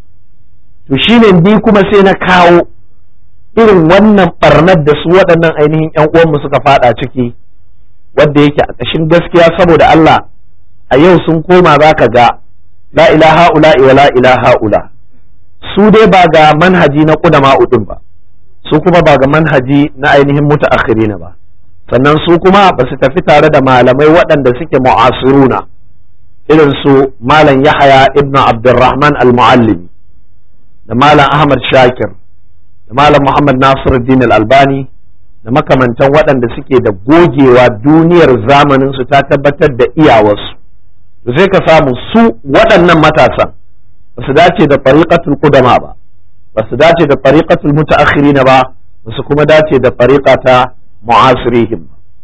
to shine ni kuma sai na kawo irin wannan barnar da su waɗannan ainihin ƴan uwanmu suka fada ciki wadda yake a ƙashin gaskiya saboda Allah a yau sun koma za ka ga la ilaha ula wa la ilaha ula su dai ba ga manhaji na ƙudama udin ba su kuma ba ga manhaji na ainihin mutaakhirina ba sannan su kuma ba su tafi tare da malamai waɗanda suke mu'asiruna irin su malam yahaya ibn abdurrahman al-muallimi da malam ahmad shakir da malam muhammad nasiruddin al-albani da makamantan waɗanda suke da gogewa duniyar zamanin su ta tabbatar da iyawarsu to sai ka samu su waɗannan matasan ba su dace da tariqatul qudama ba ba su dace da tariqatul mutaakhirina ba ba su kuma dace da tariqa ta mu'asirihim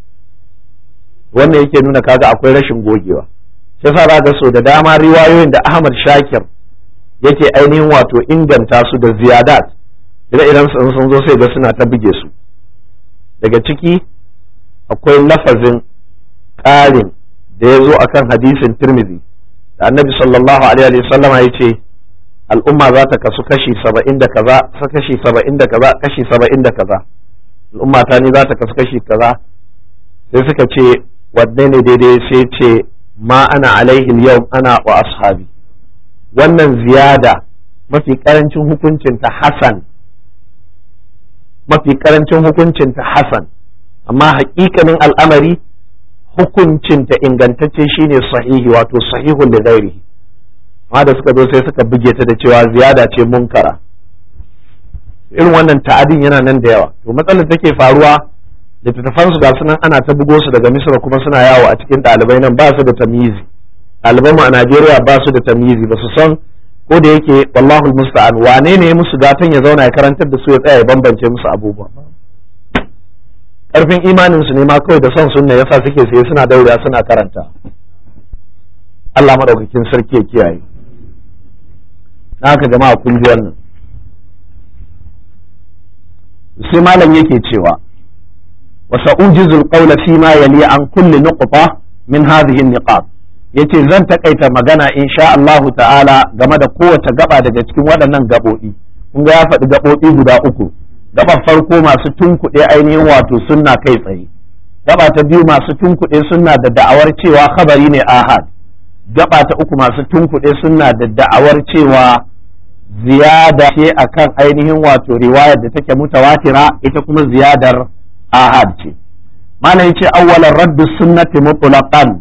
wannan yake nuna kaga akwai rashin gogewa shi yasa za ga so da dama riwayoyin da Ahmad Shakir yake ainihin wato inganta su da ziyadat ire iren sun sun zo sai ga suna ta buge su daga ciki akwai lafazin ƙarin da ya zo akan hadisin Tirmidhi da Annabi sallallahu alaihi wa sallama ya ce al'umma za ta kasu kashi saba'in da kaza kashi saba'in da kaza kashi saba'in da kaza al'umma ta ne za ta kasu kashi kaza sai suka ce wanne ne daidai sai ce ma ana alaihi yau ana wa ashabi wannan ziyada mafi karancin hukuncinta hasan mafi karancin hukuncinta hasan amma hakikanin al'amari hukuncinta ingantacce shine sahihi wato sahihun da gairihi amma da suka zo sai suka buge ta da cewa ziyada ce munkara irin wannan ta'adin yana nan da yawa to matsalar take faruwa littattafan su ga sunan ana ta bugo su daga misra kuma suna yawo a cikin ɗalibai nan ba su da tamizi ɗaliban mu a najeriya ba su da tamizi ba su san ko da yake wallahu musta'an wane ne ya musu gatan ya zauna ya karantar da su ya tsaya ya bambance musu abubuwa karfin imanin su ne ma kawai da son sunna yasa suke sai suna daura suna karanta Allah madaukakin sarki ya kiyaye haka jama'a kun ji wannan sai malam yake cewa wa sa'ujizul qawla fi ma yali an kulli nuqta min hadhihi an-niqat yace zan takaita magana insha Allahu ta'ala game da kowace gaba daga cikin waɗannan gaɓoɓi kun ga ya faɗi gaɓoɓi guda uku gaɓar farko masu tunkuɗe ainihin wato sunna kai tsaye gaba ta biyu masu tunkuɗe sunna da da'awar cewa khabari ne ahad gaba ta uku masu tunkuɗe sunna da da'awar cewa ziyada ce akan ainihin wato riwayar da take mutawatira ita kuma ziyadar ahad ce malam yace awwalan raddu sunnati mutlaqan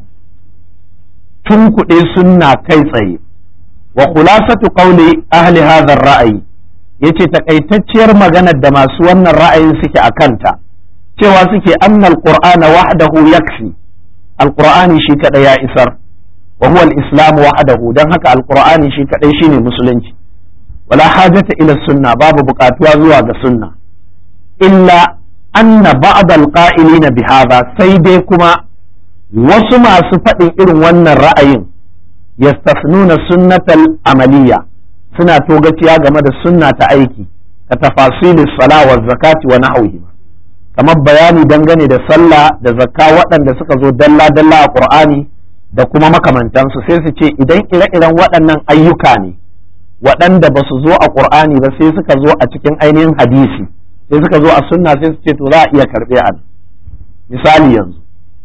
tun kuɗe sunna kai tsaye wa khulasatu qawli ahli hadha ar-ra'yi yace takaitacciyar maganar da masu wannan ra'ayin suke a kanta cewa suke annal qur'ana wahdahu yakfi alqur'ani shi kadai ya isar wa huwa al-islam wahdahu dan haka alqur'ani shi kadai shine musulunci wala hajata ila sunna babu buƙatuwa zuwa ga sunna illa anna ba'd al-qa'ilina bihadha sai dai kuma wasu masu faɗin irin wannan ra'ayin yastafnuna sunnatal amaliya suna togaciya game da sunna ta aiki ka tafasilis sala wa zakati wa nahwihi kamar bayani dangane da sallah da zakka waɗanda suka zo dalla dalla a qur'ani da kuma makamantansu sai su ce idan ire-iren waɗannan ayyuka ne waɗanda ba su zo a qur'ani ba sai suka zo a cikin ainihin hadisi sai suka zo a sunna sai su ce to za a iya karɓe a misali yanzu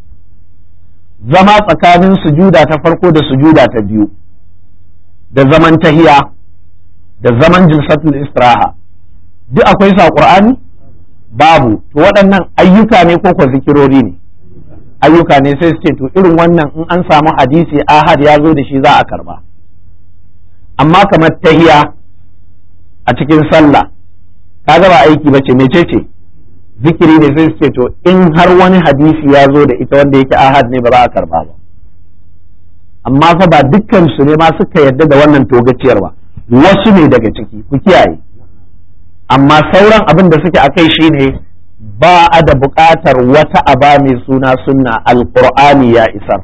zama tsakanin sujuda ta farko da sujuda ta biyu da zaman tahiya da zaman jilsatul istiraha duk akwai sa qur'ani babu to waɗannan ayyuka ne ko ko zikirori ne ayyuka ne sai su ce to irin wannan in an samu hadisi ahad ya zo da shi za a karba amma kamar tahiya a cikin sallah kaga ba aiki bace mecece zikiri ne sai su ce to in har wani hadisi ya zo da ita wanda yake ahad ne ba za a karba ba amma fa ba dukkan su ne ma suka yarda da wannan togaciyar ba wasu ne daga ciki ku kiyaye amma sauran abin da suke akai shine ba a da buƙatar wata aba mai suna sunna alqur'ani ya isar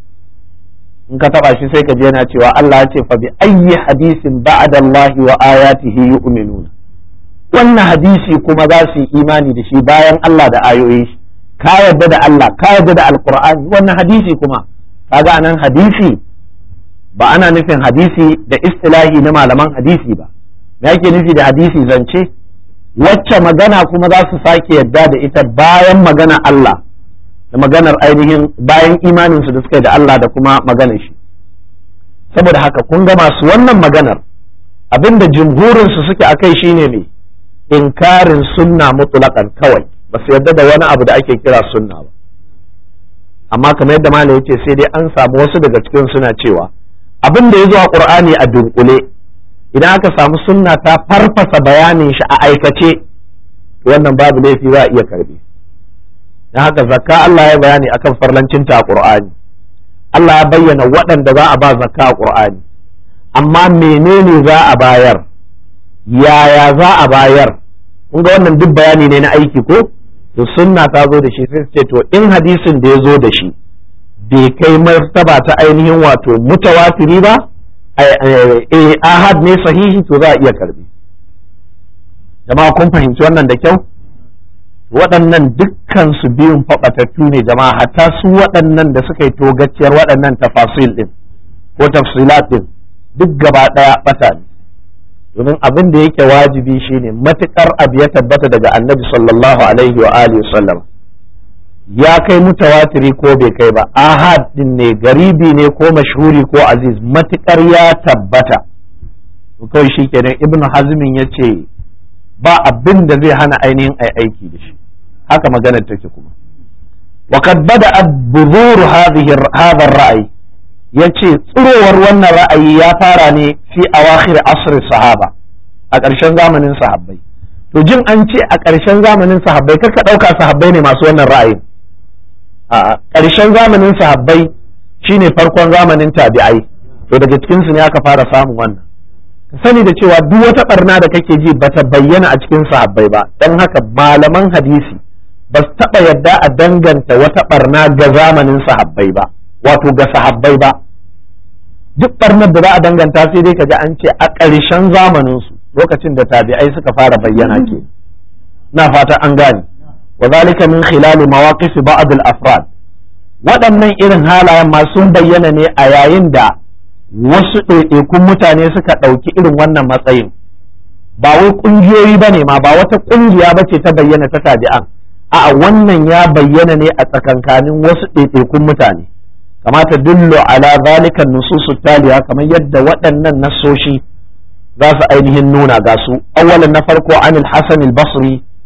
in ka taba shi sai ka je yana cewa Allah ya ce fa bi ayyi hadisin ba'da Allah wa ayatihi yu'minuna wannan hadisi kuma za su yi imani da shi bayan Allah da ayoyi shi ka yarda da Allah ka yarda da alqur'ani wannan hadisi kuma kaga anan hadisi ba ana nufin hadisi da istilahi na malaman hadisi ba me yake nufi da hadisi zance wacce magana kuma za su sake yadda da ita bayan magana Allah da maganar ainihin bayan imaninsu da suka yi da Allah da kuma maganar shi saboda haka kun ga masu wannan maganar abinda jumhurinsu suke akai shine ne inkarin sunna mutlaqan kawai ba su yadda da wani abu da ake kira sunna ba amma kamar yadda malam yace sai dai an samu wasu daga cikin suna cewa abin da ya zo a qur'ani a dunkule idan aka samu sunna ta farfasa bayanin shi a aikace wannan babu laifi za a iya karbi dan haka zakka Allah ya bayani akan farlancinta a qur'ani Allah ya bayyana waɗanda za a ba zakka a qur'ani amma menene za a bayar yaya za a bayar kun ga wannan duk bayani ne na aiki ko to sunna ta zo da shi sai ce to in hadisin da ya zo da shi bai kai martaba ta ainihin wato mutawatiri ba ahad ne sahihi to za a iya karbi jama'a kun fahimci wannan da kyau waɗannan dukkan su biyun faɓatattu ne jama'a hatta su waɗannan da suka yi togacciyar waɗannan tafasil ɗin ko tafsilat ɗin duk gaba ɗaya ɓata ne domin abin da yake wajibi shine matukar abu ya tabbata daga annabi sallallahu alaihi wa alihi sallam ya kai mutawatiri ko bai kai ba ahad din ne garibi ne ko mashhuri ko aziz matukar ya tabbata kawai shi kenan ibn hazmin ya ce ba abin da zai hana ainihin ai aiki da shi haka maganar take kuma وقد بدأت بذور هذه هذا الرأي yace tsirowar wannan ra'ayi ya fara ne fi awakhir asr sahaba a ƙarshen zamanin sahabbai to jin an ce a ƙarshen zamanin sahabbai kaka ɗauka sahabbai ne masu wannan ra'ayin a ƙarshen zamanin sahabbai shine farkon zamanin tabi'ai to daga cikin su ne aka fara samun wannan ka sani da cewa duk wata barna da kake ji bata bayyana a cikin sahabbai ba don haka malaman hadisi ba su taɓa yadda a danganta wata barna ga zamanin sahabbai ba wato ga sahabbai ba duk barnar da za a danganta sai dai kaji an ce a ƙarshen zamanin su lokacin da tabi'ai suka fara bayyana ke na fata an gane wa zalika min khilal mawaqif ba'd al-afrad waɗannan irin halayen ma sun bayyana ne a yayin da wasu ɗaiɗaikun mutane suka ɗauki irin wannan matsayin ba wai ƙungiyoyi ba ne ma ba wata ƙungiya ba ce ta bayyana ta tabi'an a'a wannan ya bayyana ne a tsakankanin wasu ɗaiɗaikun mutane kamata dullo ala zalika nususu taliya kamar yadda waɗannan nasoshi za su ainihin nuna ga su awwalan na farko an al-hasan al-basri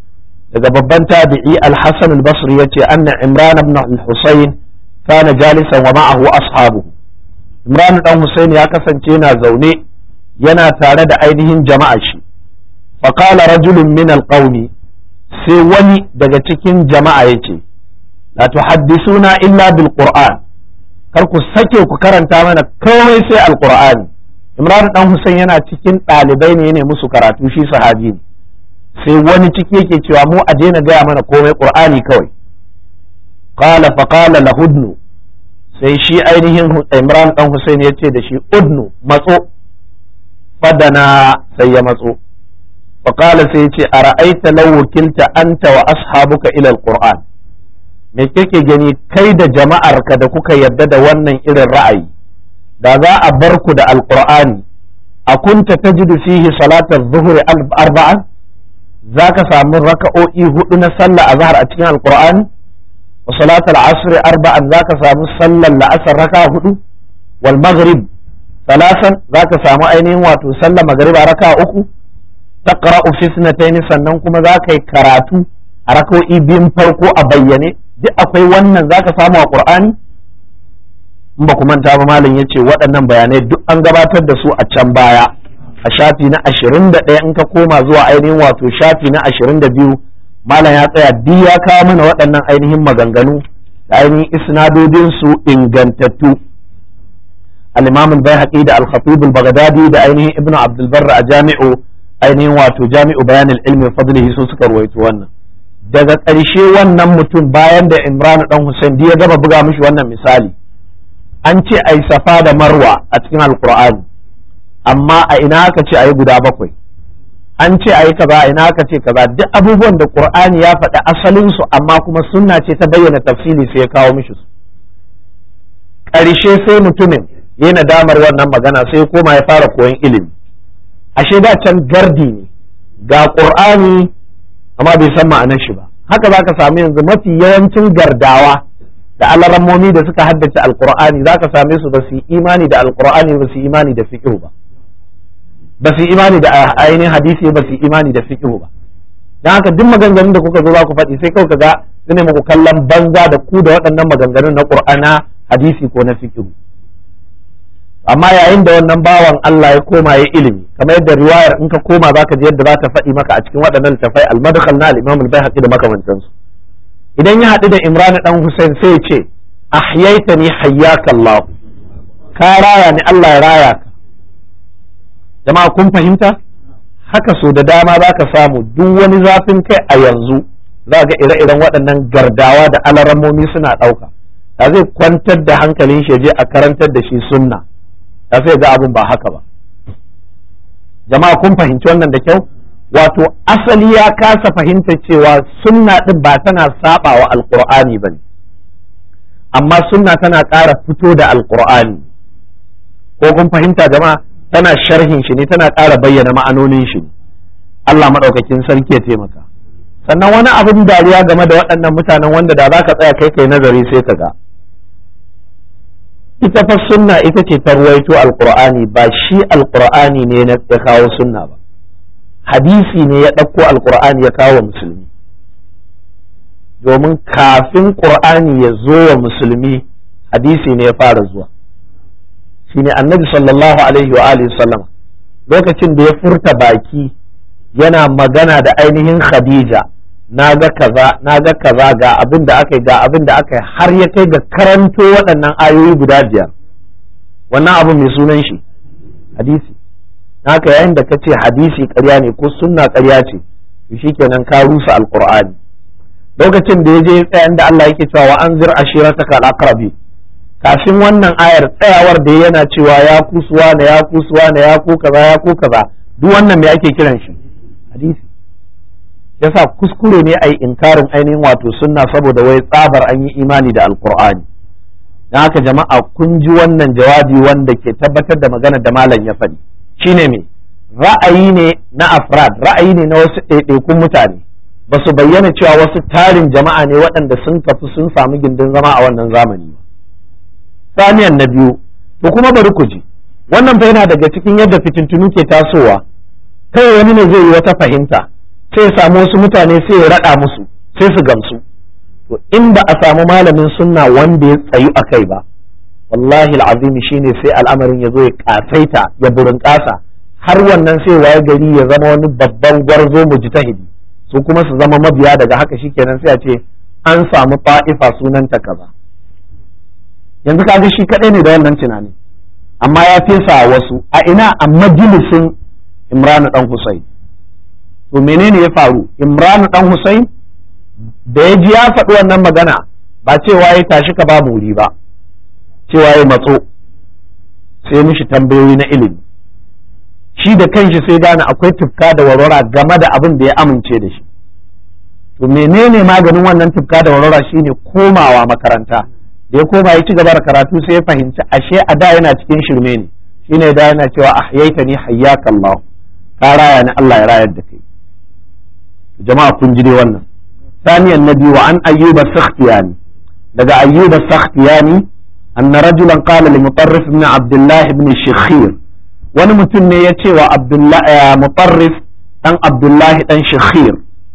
daga babban tabi'i al-hasan al-basri yace anna imran ibn al-husayn kana jalisan wa ma'ahu ashabu imran dan husayn ya kasance yana zaune yana tare da ainihin jama'a shi faqala rajulun min al-qawmi sai wani daga cikin jama'a yace la tuhaddisuna illa bil qur'an kar ku sake ku karanta mana komai sai al-qur'ani imran dan husayn yana cikin ɗalibai ne ne musu karatu shi sahabi ne sai wani ciki yake cewa mu a daina gaya mana komai qur'ani kawai qala fa qala lahudnu sai shi ainihin imran dan husayn ya ce da shi udnu matso fadana sai ya matso fa qala sai ya ce ara'aita law wakilta anta wa ashabuka ila alquran me kake gani kai da jama'arka da kuka yarda da wannan irin ra'ayi da za a bar ku da alqur'ani a kunta tajidu fihi salatar zuhri arba'an za ka samu raka'o'i hudu na sallah a zahar a cikin alkur'ani wa salatul asr arba'an za ka samu sallar la'asar raka hudu wal maghrib salasan za ka samu ainihin wato sallar magriba raka uku taqra'u fi sunatayn sannan kuma za ka yi karatu a raka'o'i biyun farko a bayyane duk akwai wannan za ka samu a qur'ani in ba ku manta ba malam yace waɗannan bayanai duk an gabatar da su a can baya a shafi na ashirin da ɗaya in ka koma zuwa ainihin wato shafi na ashirin da biyu malam ya tsaya duk ya kawo mana waɗannan ainihin maganganu da ainihin isnadodinsu ingantattu al-imam al-baihaqi da al-khatib al-baghdadi da ainihin ibnu abdul barr a jami'u ainihin wato jami'u bayan al-ilmi fadlihi su suka ruwaito wannan daga ƙarshe wannan mutum bayan da imran dan husain ya gaba buga mishi wannan misali an ce ai safa da marwa a cikin alqur'ani amma a ina aka ce a yi guda bakwai an ce a yi kaza a ina aka ce kaza duk abubuwan da qur'ani ya faɗi asalinsu amma kuma sunna ce ta bayyana tafsili sai ya kawo mishi su ƙarshe sai mutumin ya nadamar wannan magana sai koma ya fara koyon ilimi ashe da can gardi ne ga qur'ani amma bai san ma'anar shi ba haka za ka samu yanzu mafi yawancin gardawa da alarammomi da suka haddace alqur'ani za ka same su ba su yi imani da alqur'ani ba su yi imani da fiqh ba ba su imani da ainihin hadisi ba su imani da fiqh ba dan haka duk maganganun da kuka zo za ku faɗi sai kawai kaga su ne muku kallon banza da ku da waɗannan maganganun na qur'ana hadisi ko na fiqh amma yayin da wannan bawan Allah ya koma ya ilimi kamar yadda riwayar in ka koma zaka ji yadda za ta faɗi maka a cikin waɗannan littafai al-madkhal na al-imam al-baihaqi da makamantansu idan ya haɗu da Imran dan Hussein sai ya ce ahyaitani hayyaka Allah ka raya ni Allah ya raya ka jama'a kun fahimta haka so da dama za ka samu duk wani zafin kai a yanzu za ga ire-iren waɗannan gardawa da alarammomi suna ɗauka da zai kwantar da hankalin shi je a karantar da shi sunna da sai ga abin ba haka ba jama'a kun fahimci wannan da kyau wato asali ya kasa fahimta cewa sunna ɗin ba tana saba wa alƙur'ani ba ne amma sunna tana ƙara fito da alƙur'ani ko kun fahimta jama'a tana sharhin shi ne tana ƙara bayyana ma'anonin shi ne Allah maɗaukakin sarki ya taimaka sannan wani abin dariya game da waɗannan mutanen wanda da za ka tsaya kai kai nazari sai ka ga ita fa sunna ita ce ta ruwaito alqur'ani ba shi alqur'ani ne na ya kawo sunna ba hadisi ne ya ɗauko alqur'ani ya kawo musulmi domin kafin qur'ani ya zo wa musulmi hadisi ne ya fara zuwa shine annabi sallallahu alaihi wa alihi sallama lokacin da ya furta baki yana magana da ainihin khadija na ga kaza na ga kaza ga abin da aka yi ga abin da aka yi har ya kai ga karanto waɗannan ayoyi guda biyar wannan abu mai sunan shi hadisi haka yayin da ka ce hadisi ƙarya ne ko sunna ƙarya ce to shikenan ka rusa alqur'ani lokacin da ya je tsayan da Allah yake cewa wa anzir ashirataka al-aqrabi kafin wannan ayar tsayawar da yana cewa ya kusuwa na ya kusuwa na ya ku kaza ya ku kaza duk wannan me ake kiran shi hadisi yasa kuskure ne ai inkarin ainihin wato sunna saboda wai tsabar an yi imani da alqur'ani dan haka jama'a kun ji wannan jawabi wanda ke tabbatar da magana da malam ya faɗi shine me ra'ayi ne na afrad ra'ayi ne na wasu ɗaiɗaikun mutane ba su bayyana cewa wasu tarin jama'a ne waɗanda sun kafi sun samu gindin zama a wannan zamani ba saniyan na biyu to kuma bari ku ji wannan fa yana daga cikin yadda fitintunu ke tasowa kai wani ne zai yi wata fahimta sai ya samu wasu mutane sai ya raɗa musu sai su gamsu to in ba a samu malamin sunna wanda ya tsayu a kai ba wallahi al'azim shine sai al'amarin ya zo ya kasaita ya burin kasa har wannan sai waye gari ya zama wani babban gwarzo mujtahidi su kuma su zama mabiya daga haka shikenan sai a ce an samu ta'ifa sunanta kaza yanzu kaga shi kadai ne da wannan tunani amma ya fesa wasu a ina a majalisin Imran dan Husayn to menene ya faru Imran dan Husayn da ya ji ya faɗi wannan magana ba cewa ya tashi ka babu wuri ba cewa ya matso sai mishi tambayoyi na ilimi shi da kanshi sai gane akwai tufka da warwara game da abin da ya amince da shi to menene maganin wannan tufka da warwara shine komawa makaranta da ya koma ya ci gaba da karatu sai ya fahimci ashe a da yana cikin shirme ne shine da yana cewa ahyaita ni hayyaka Allah ka raya ni Allah ya rayar da kai jama'a kun ji dai wannan ثانيا النبي وعن أيوب السختياني لقى أيوب السختياني أن رجلا قال لمطرف بن عبد الله بن الشخير wani mutum ne ya ce wa mutarrif ɗan abdullahi ɗan shakhir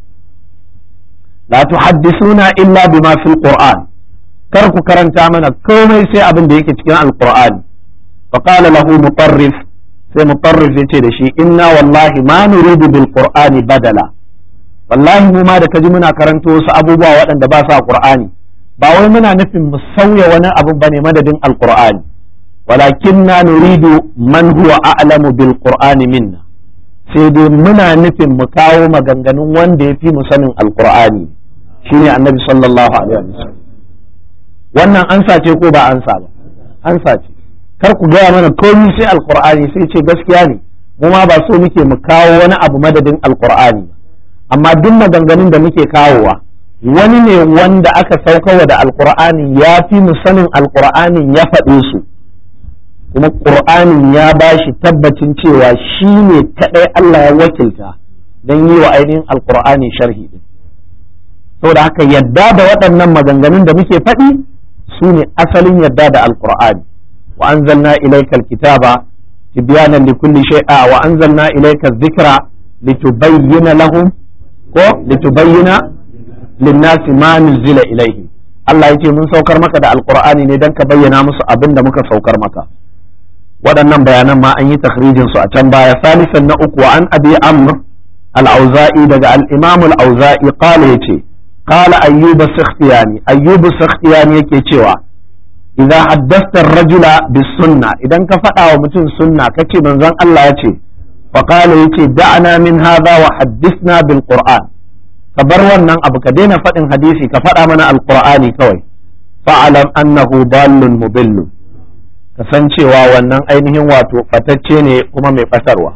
la tuhaddisuna illa bima fil qur'an kar ku karanta mana komai sai abin da yake cikin alqur'ani fa qala lahu mutarrif sai mutarrif yace da shi inna wallahi ma nuridu bil qur'ani badala wallahi mu ma da kaji muna karanto wasu abubuwa waɗanda ba su a qur'ani ba wai muna nufin mu sauya wani abu bane madadin alqur'ani walakinna nuridu man huwa a'lamu bil qur'ani minna sai dai muna nufin mu kawo maganganun wanda ya fi mu sanin alqur'ani shine annabi sallallahu alaihi wasallam wannan ansa ce ko ba ansa ba ansa ce kar ku gaya mana komai sai alqur'ani sai ce gaskiya ne mu ma ba so muke mu kawo wani abu madadin alqur'ani amma duk maganganun da muke kawowa wani ne wanda aka saukawa da alqur'ani ya fi mu sanin alqur'anin ya faɗe su kuma ƙur'anin ya ba shi tabbacin cewa shi ne kaɗai Allah ya wakilta don yi wa ainihin alƙur'ani sharhi ɗin saboda haka yadda da waɗannan maganganun da muke faɗi su ne asalin yadda da alƙur'ani wa anzalna ilaikal kitaba tibyanan li kulli shay'a wa anzalna ilayka dhikra litubayyana lahum ko litubayyana lin-nasi ma nuzila ilayhi Allah yake mun saukar maka da alƙur'ani ne don ka bayyana musu abin da muka saukar maka waɗannan bayanan ma an yi takhrijin su a can baya salisan na uku wa an abi amr al-auza'i daga al-imam al-auza'i qala yace qala ayyub as-sakhtiyani ayyub as-sakhtiyani yake cewa idza haddathta ar-rajula bis-sunna idan ka faɗa wa mutum sunna kace manzon Allah yace fa qala yace da'ana min hadha wa haddithna bil-qur'an ka bar wannan abu ka daina faɗin hadisi ka faɗa mana al-qur'ani kawai fa'alam annahu dallun mudillun kasancewa wannan ainihin wato fatacce ne kuma mai fatarwa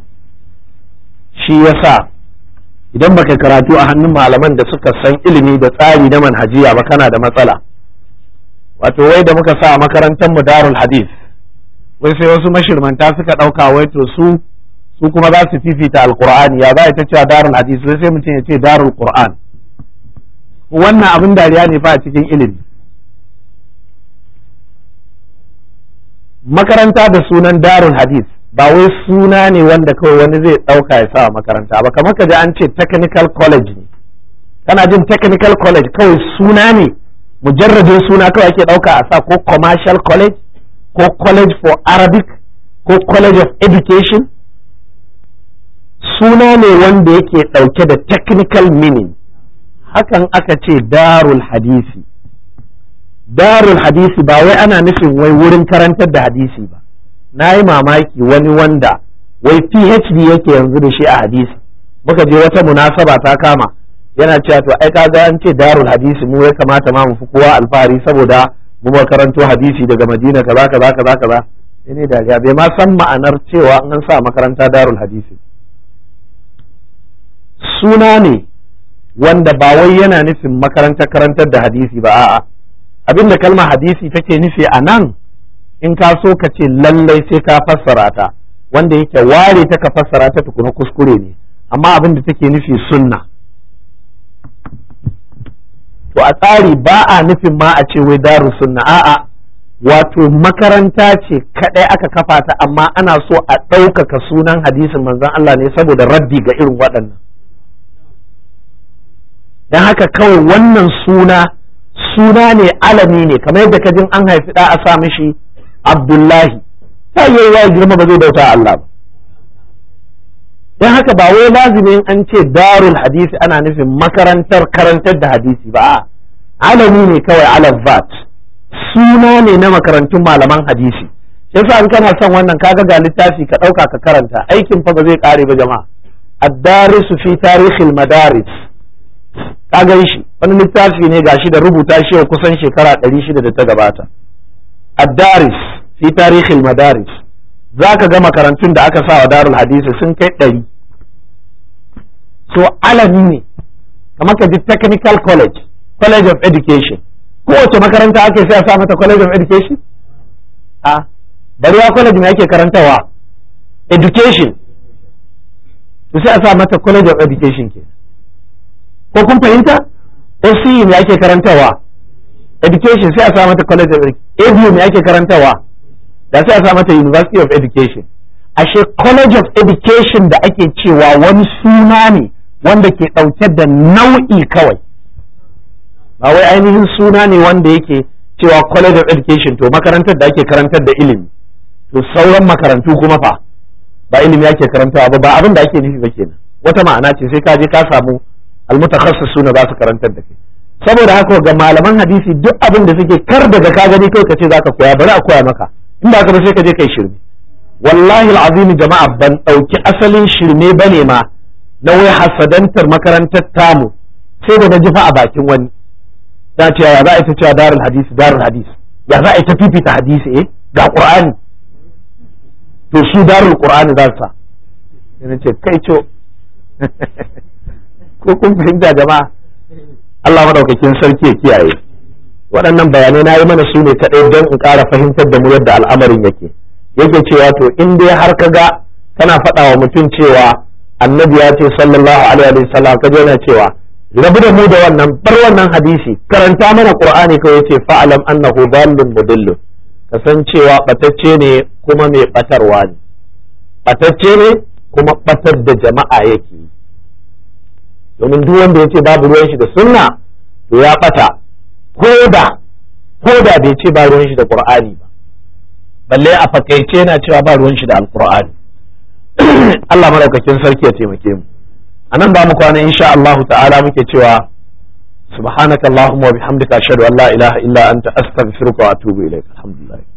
shi yasa idan baka karatu a hannun malaman da suka san ilimi da tsari na manhajiya ba kana da matsala wato wai da muka sa a makarantar mu darul hadith wai sai wasu mashirmanta suka ɗauka wai to su su kuma za su fifita alqur'ani ya za ta cewa darul hadith wai sai mutum ya ce darul qur'an wannan abin dariya ne fa a cikin ilimi makaranta da sunan darul hadith ba wai suna ne wanda kawai wani zai ɗauka ya sa makaranta ba kamar ka ji an ce technical college ne kana jin technical college kawai suna ne mujarradin suna kawai ake ɗauka a sa ko commercial college ko college for arabic ko college of education suna ne wanda yake ɗauke da technical meaning hakan aka ce darul hadisi darul hadisi ba wai ana nufin wai wurin karantar da hadisi ba na yi mamaki wani wanda wai phd yake yanzu da shi a hadisi muka je wata munasaba ta kama yana cewa to ai kaga an ce darul hadisi mu ya kamata ma mu fi kowa alfahari saboda mu ba karanto hadisi daga madina kaza kaza kaza kaza ne dariya bai ma san ma'anar cewa an sa makaranta darul hadisi suna ne wanda ba wai yana nufin makarantar karantar da hadisi ba a'a abinda kalmar hadisi take nufi a nan in ka so ka ce lallai sai ka fassara ta wanda yake ware ta ka fassara ta tukuna kuskure ne amma abin da take nufi sunna to a tsari ba a nufin ma a ce wai daru sunna a'a wato makaranta ce kadai aka kafa ta amma ana so a ɗaukaka sunan hadisin manzon Allah ne saboda raddi ga irin waɗannan don haka kawai wannan suna suna ne alami ne kamar yadda kajin an haifi da a sa mishi abdullahi ta yi ya girma ba zai bauta Allah ba don haka ba wai lazimin an ce darul hadisi ana nufin makarantar karantar da hadisi ba alami ne kawai alazat suna ne na makarantun malaman hadisi yasa in kana son wannan kaga ga littafi ka ɗauka ka karanta aikin fa ba zai ƙare ba jama'a ad-darisu fi tarihil madaris ka gan shi wani littafi ne gashi da rubuta shi kusan shekara ɗari shida da ta gabata ad-daris fi tarihil madaris za ka ga makarantun da aka sa wa darul hadisi sun kai ɗari so alami ne kamar ka ji technical college college of education kowace makaranta ake sai a sa mata college of education a bariya college mai ake karantawa education to sai a sa mata college of education ke ko kun fahimta SCE mai ake karantawa education sai a sa mata college of education ABU mai ake karantawa da sai a sa mata University of Education ashe College of Education da ake cewa wani suna ne wanda ke ɗauke da nau'i kawai ba wai ainihin suna ne wanda yake cewa College of Education to makarantar da ake karantar da ilimi to sauran makarantu kuma fa ba ilimi ake karantawa ba ba abin da ake nufi ba kenan wata ma'ana ce sai ka je ka samu almutakhassisuna za su karantar da kai saboda haka ga malaman hadisi duk abin da suke kar daga ka gani kai ka ce zaka koya bari a koya maka in ba ka ba sai ka je kai shirme wallahi alazim jama'a ban ɗauki asalin shirme bane ma na wai hasadantar makarantar tamu sai da na jifa a bakin wani za ce ya za a ita cewa darul hadisi darul hadisi ya za a ita fifita hadisi eh ga qur'ani to su darul qur'ani za su sa sai ce kai co ko kun fahimta jama'a Allah madaukakin sarki ya kiyaye waɗannan bayanai na yi mana su ne kaɗai don in ƙara fahimtar da mu yadda al'amarin yake yake cewa to in dai har ka ga kana faɗa wa mutum cewa annabi ya ce sallallahu alaihi wa sallam ka yana cewa rabu da mu da wannan bar wannan hadisi karanta mana qur'ani kawai yace fa'alam annahu dallun mudillun kasancewa batacce ne kuma mai batarwa ne batacce ne kuma batar da jama'a yake domin duk wanda yace babu ruwan shi da sunna to ya bata ko da ko da bai ce ba ruwan shi da qur'ani ba balle a fakaice yana cewa ba ruwan shi da alqur'ani Allah madaukakin sarki ya taimake mu anan ba mu kwana insha Allah ta'ala muke cewa subhanakallahumma wa bihamdika ashhadu an la ilaha illa anta astaghfiruka wa atubu ilaik alhamdulillah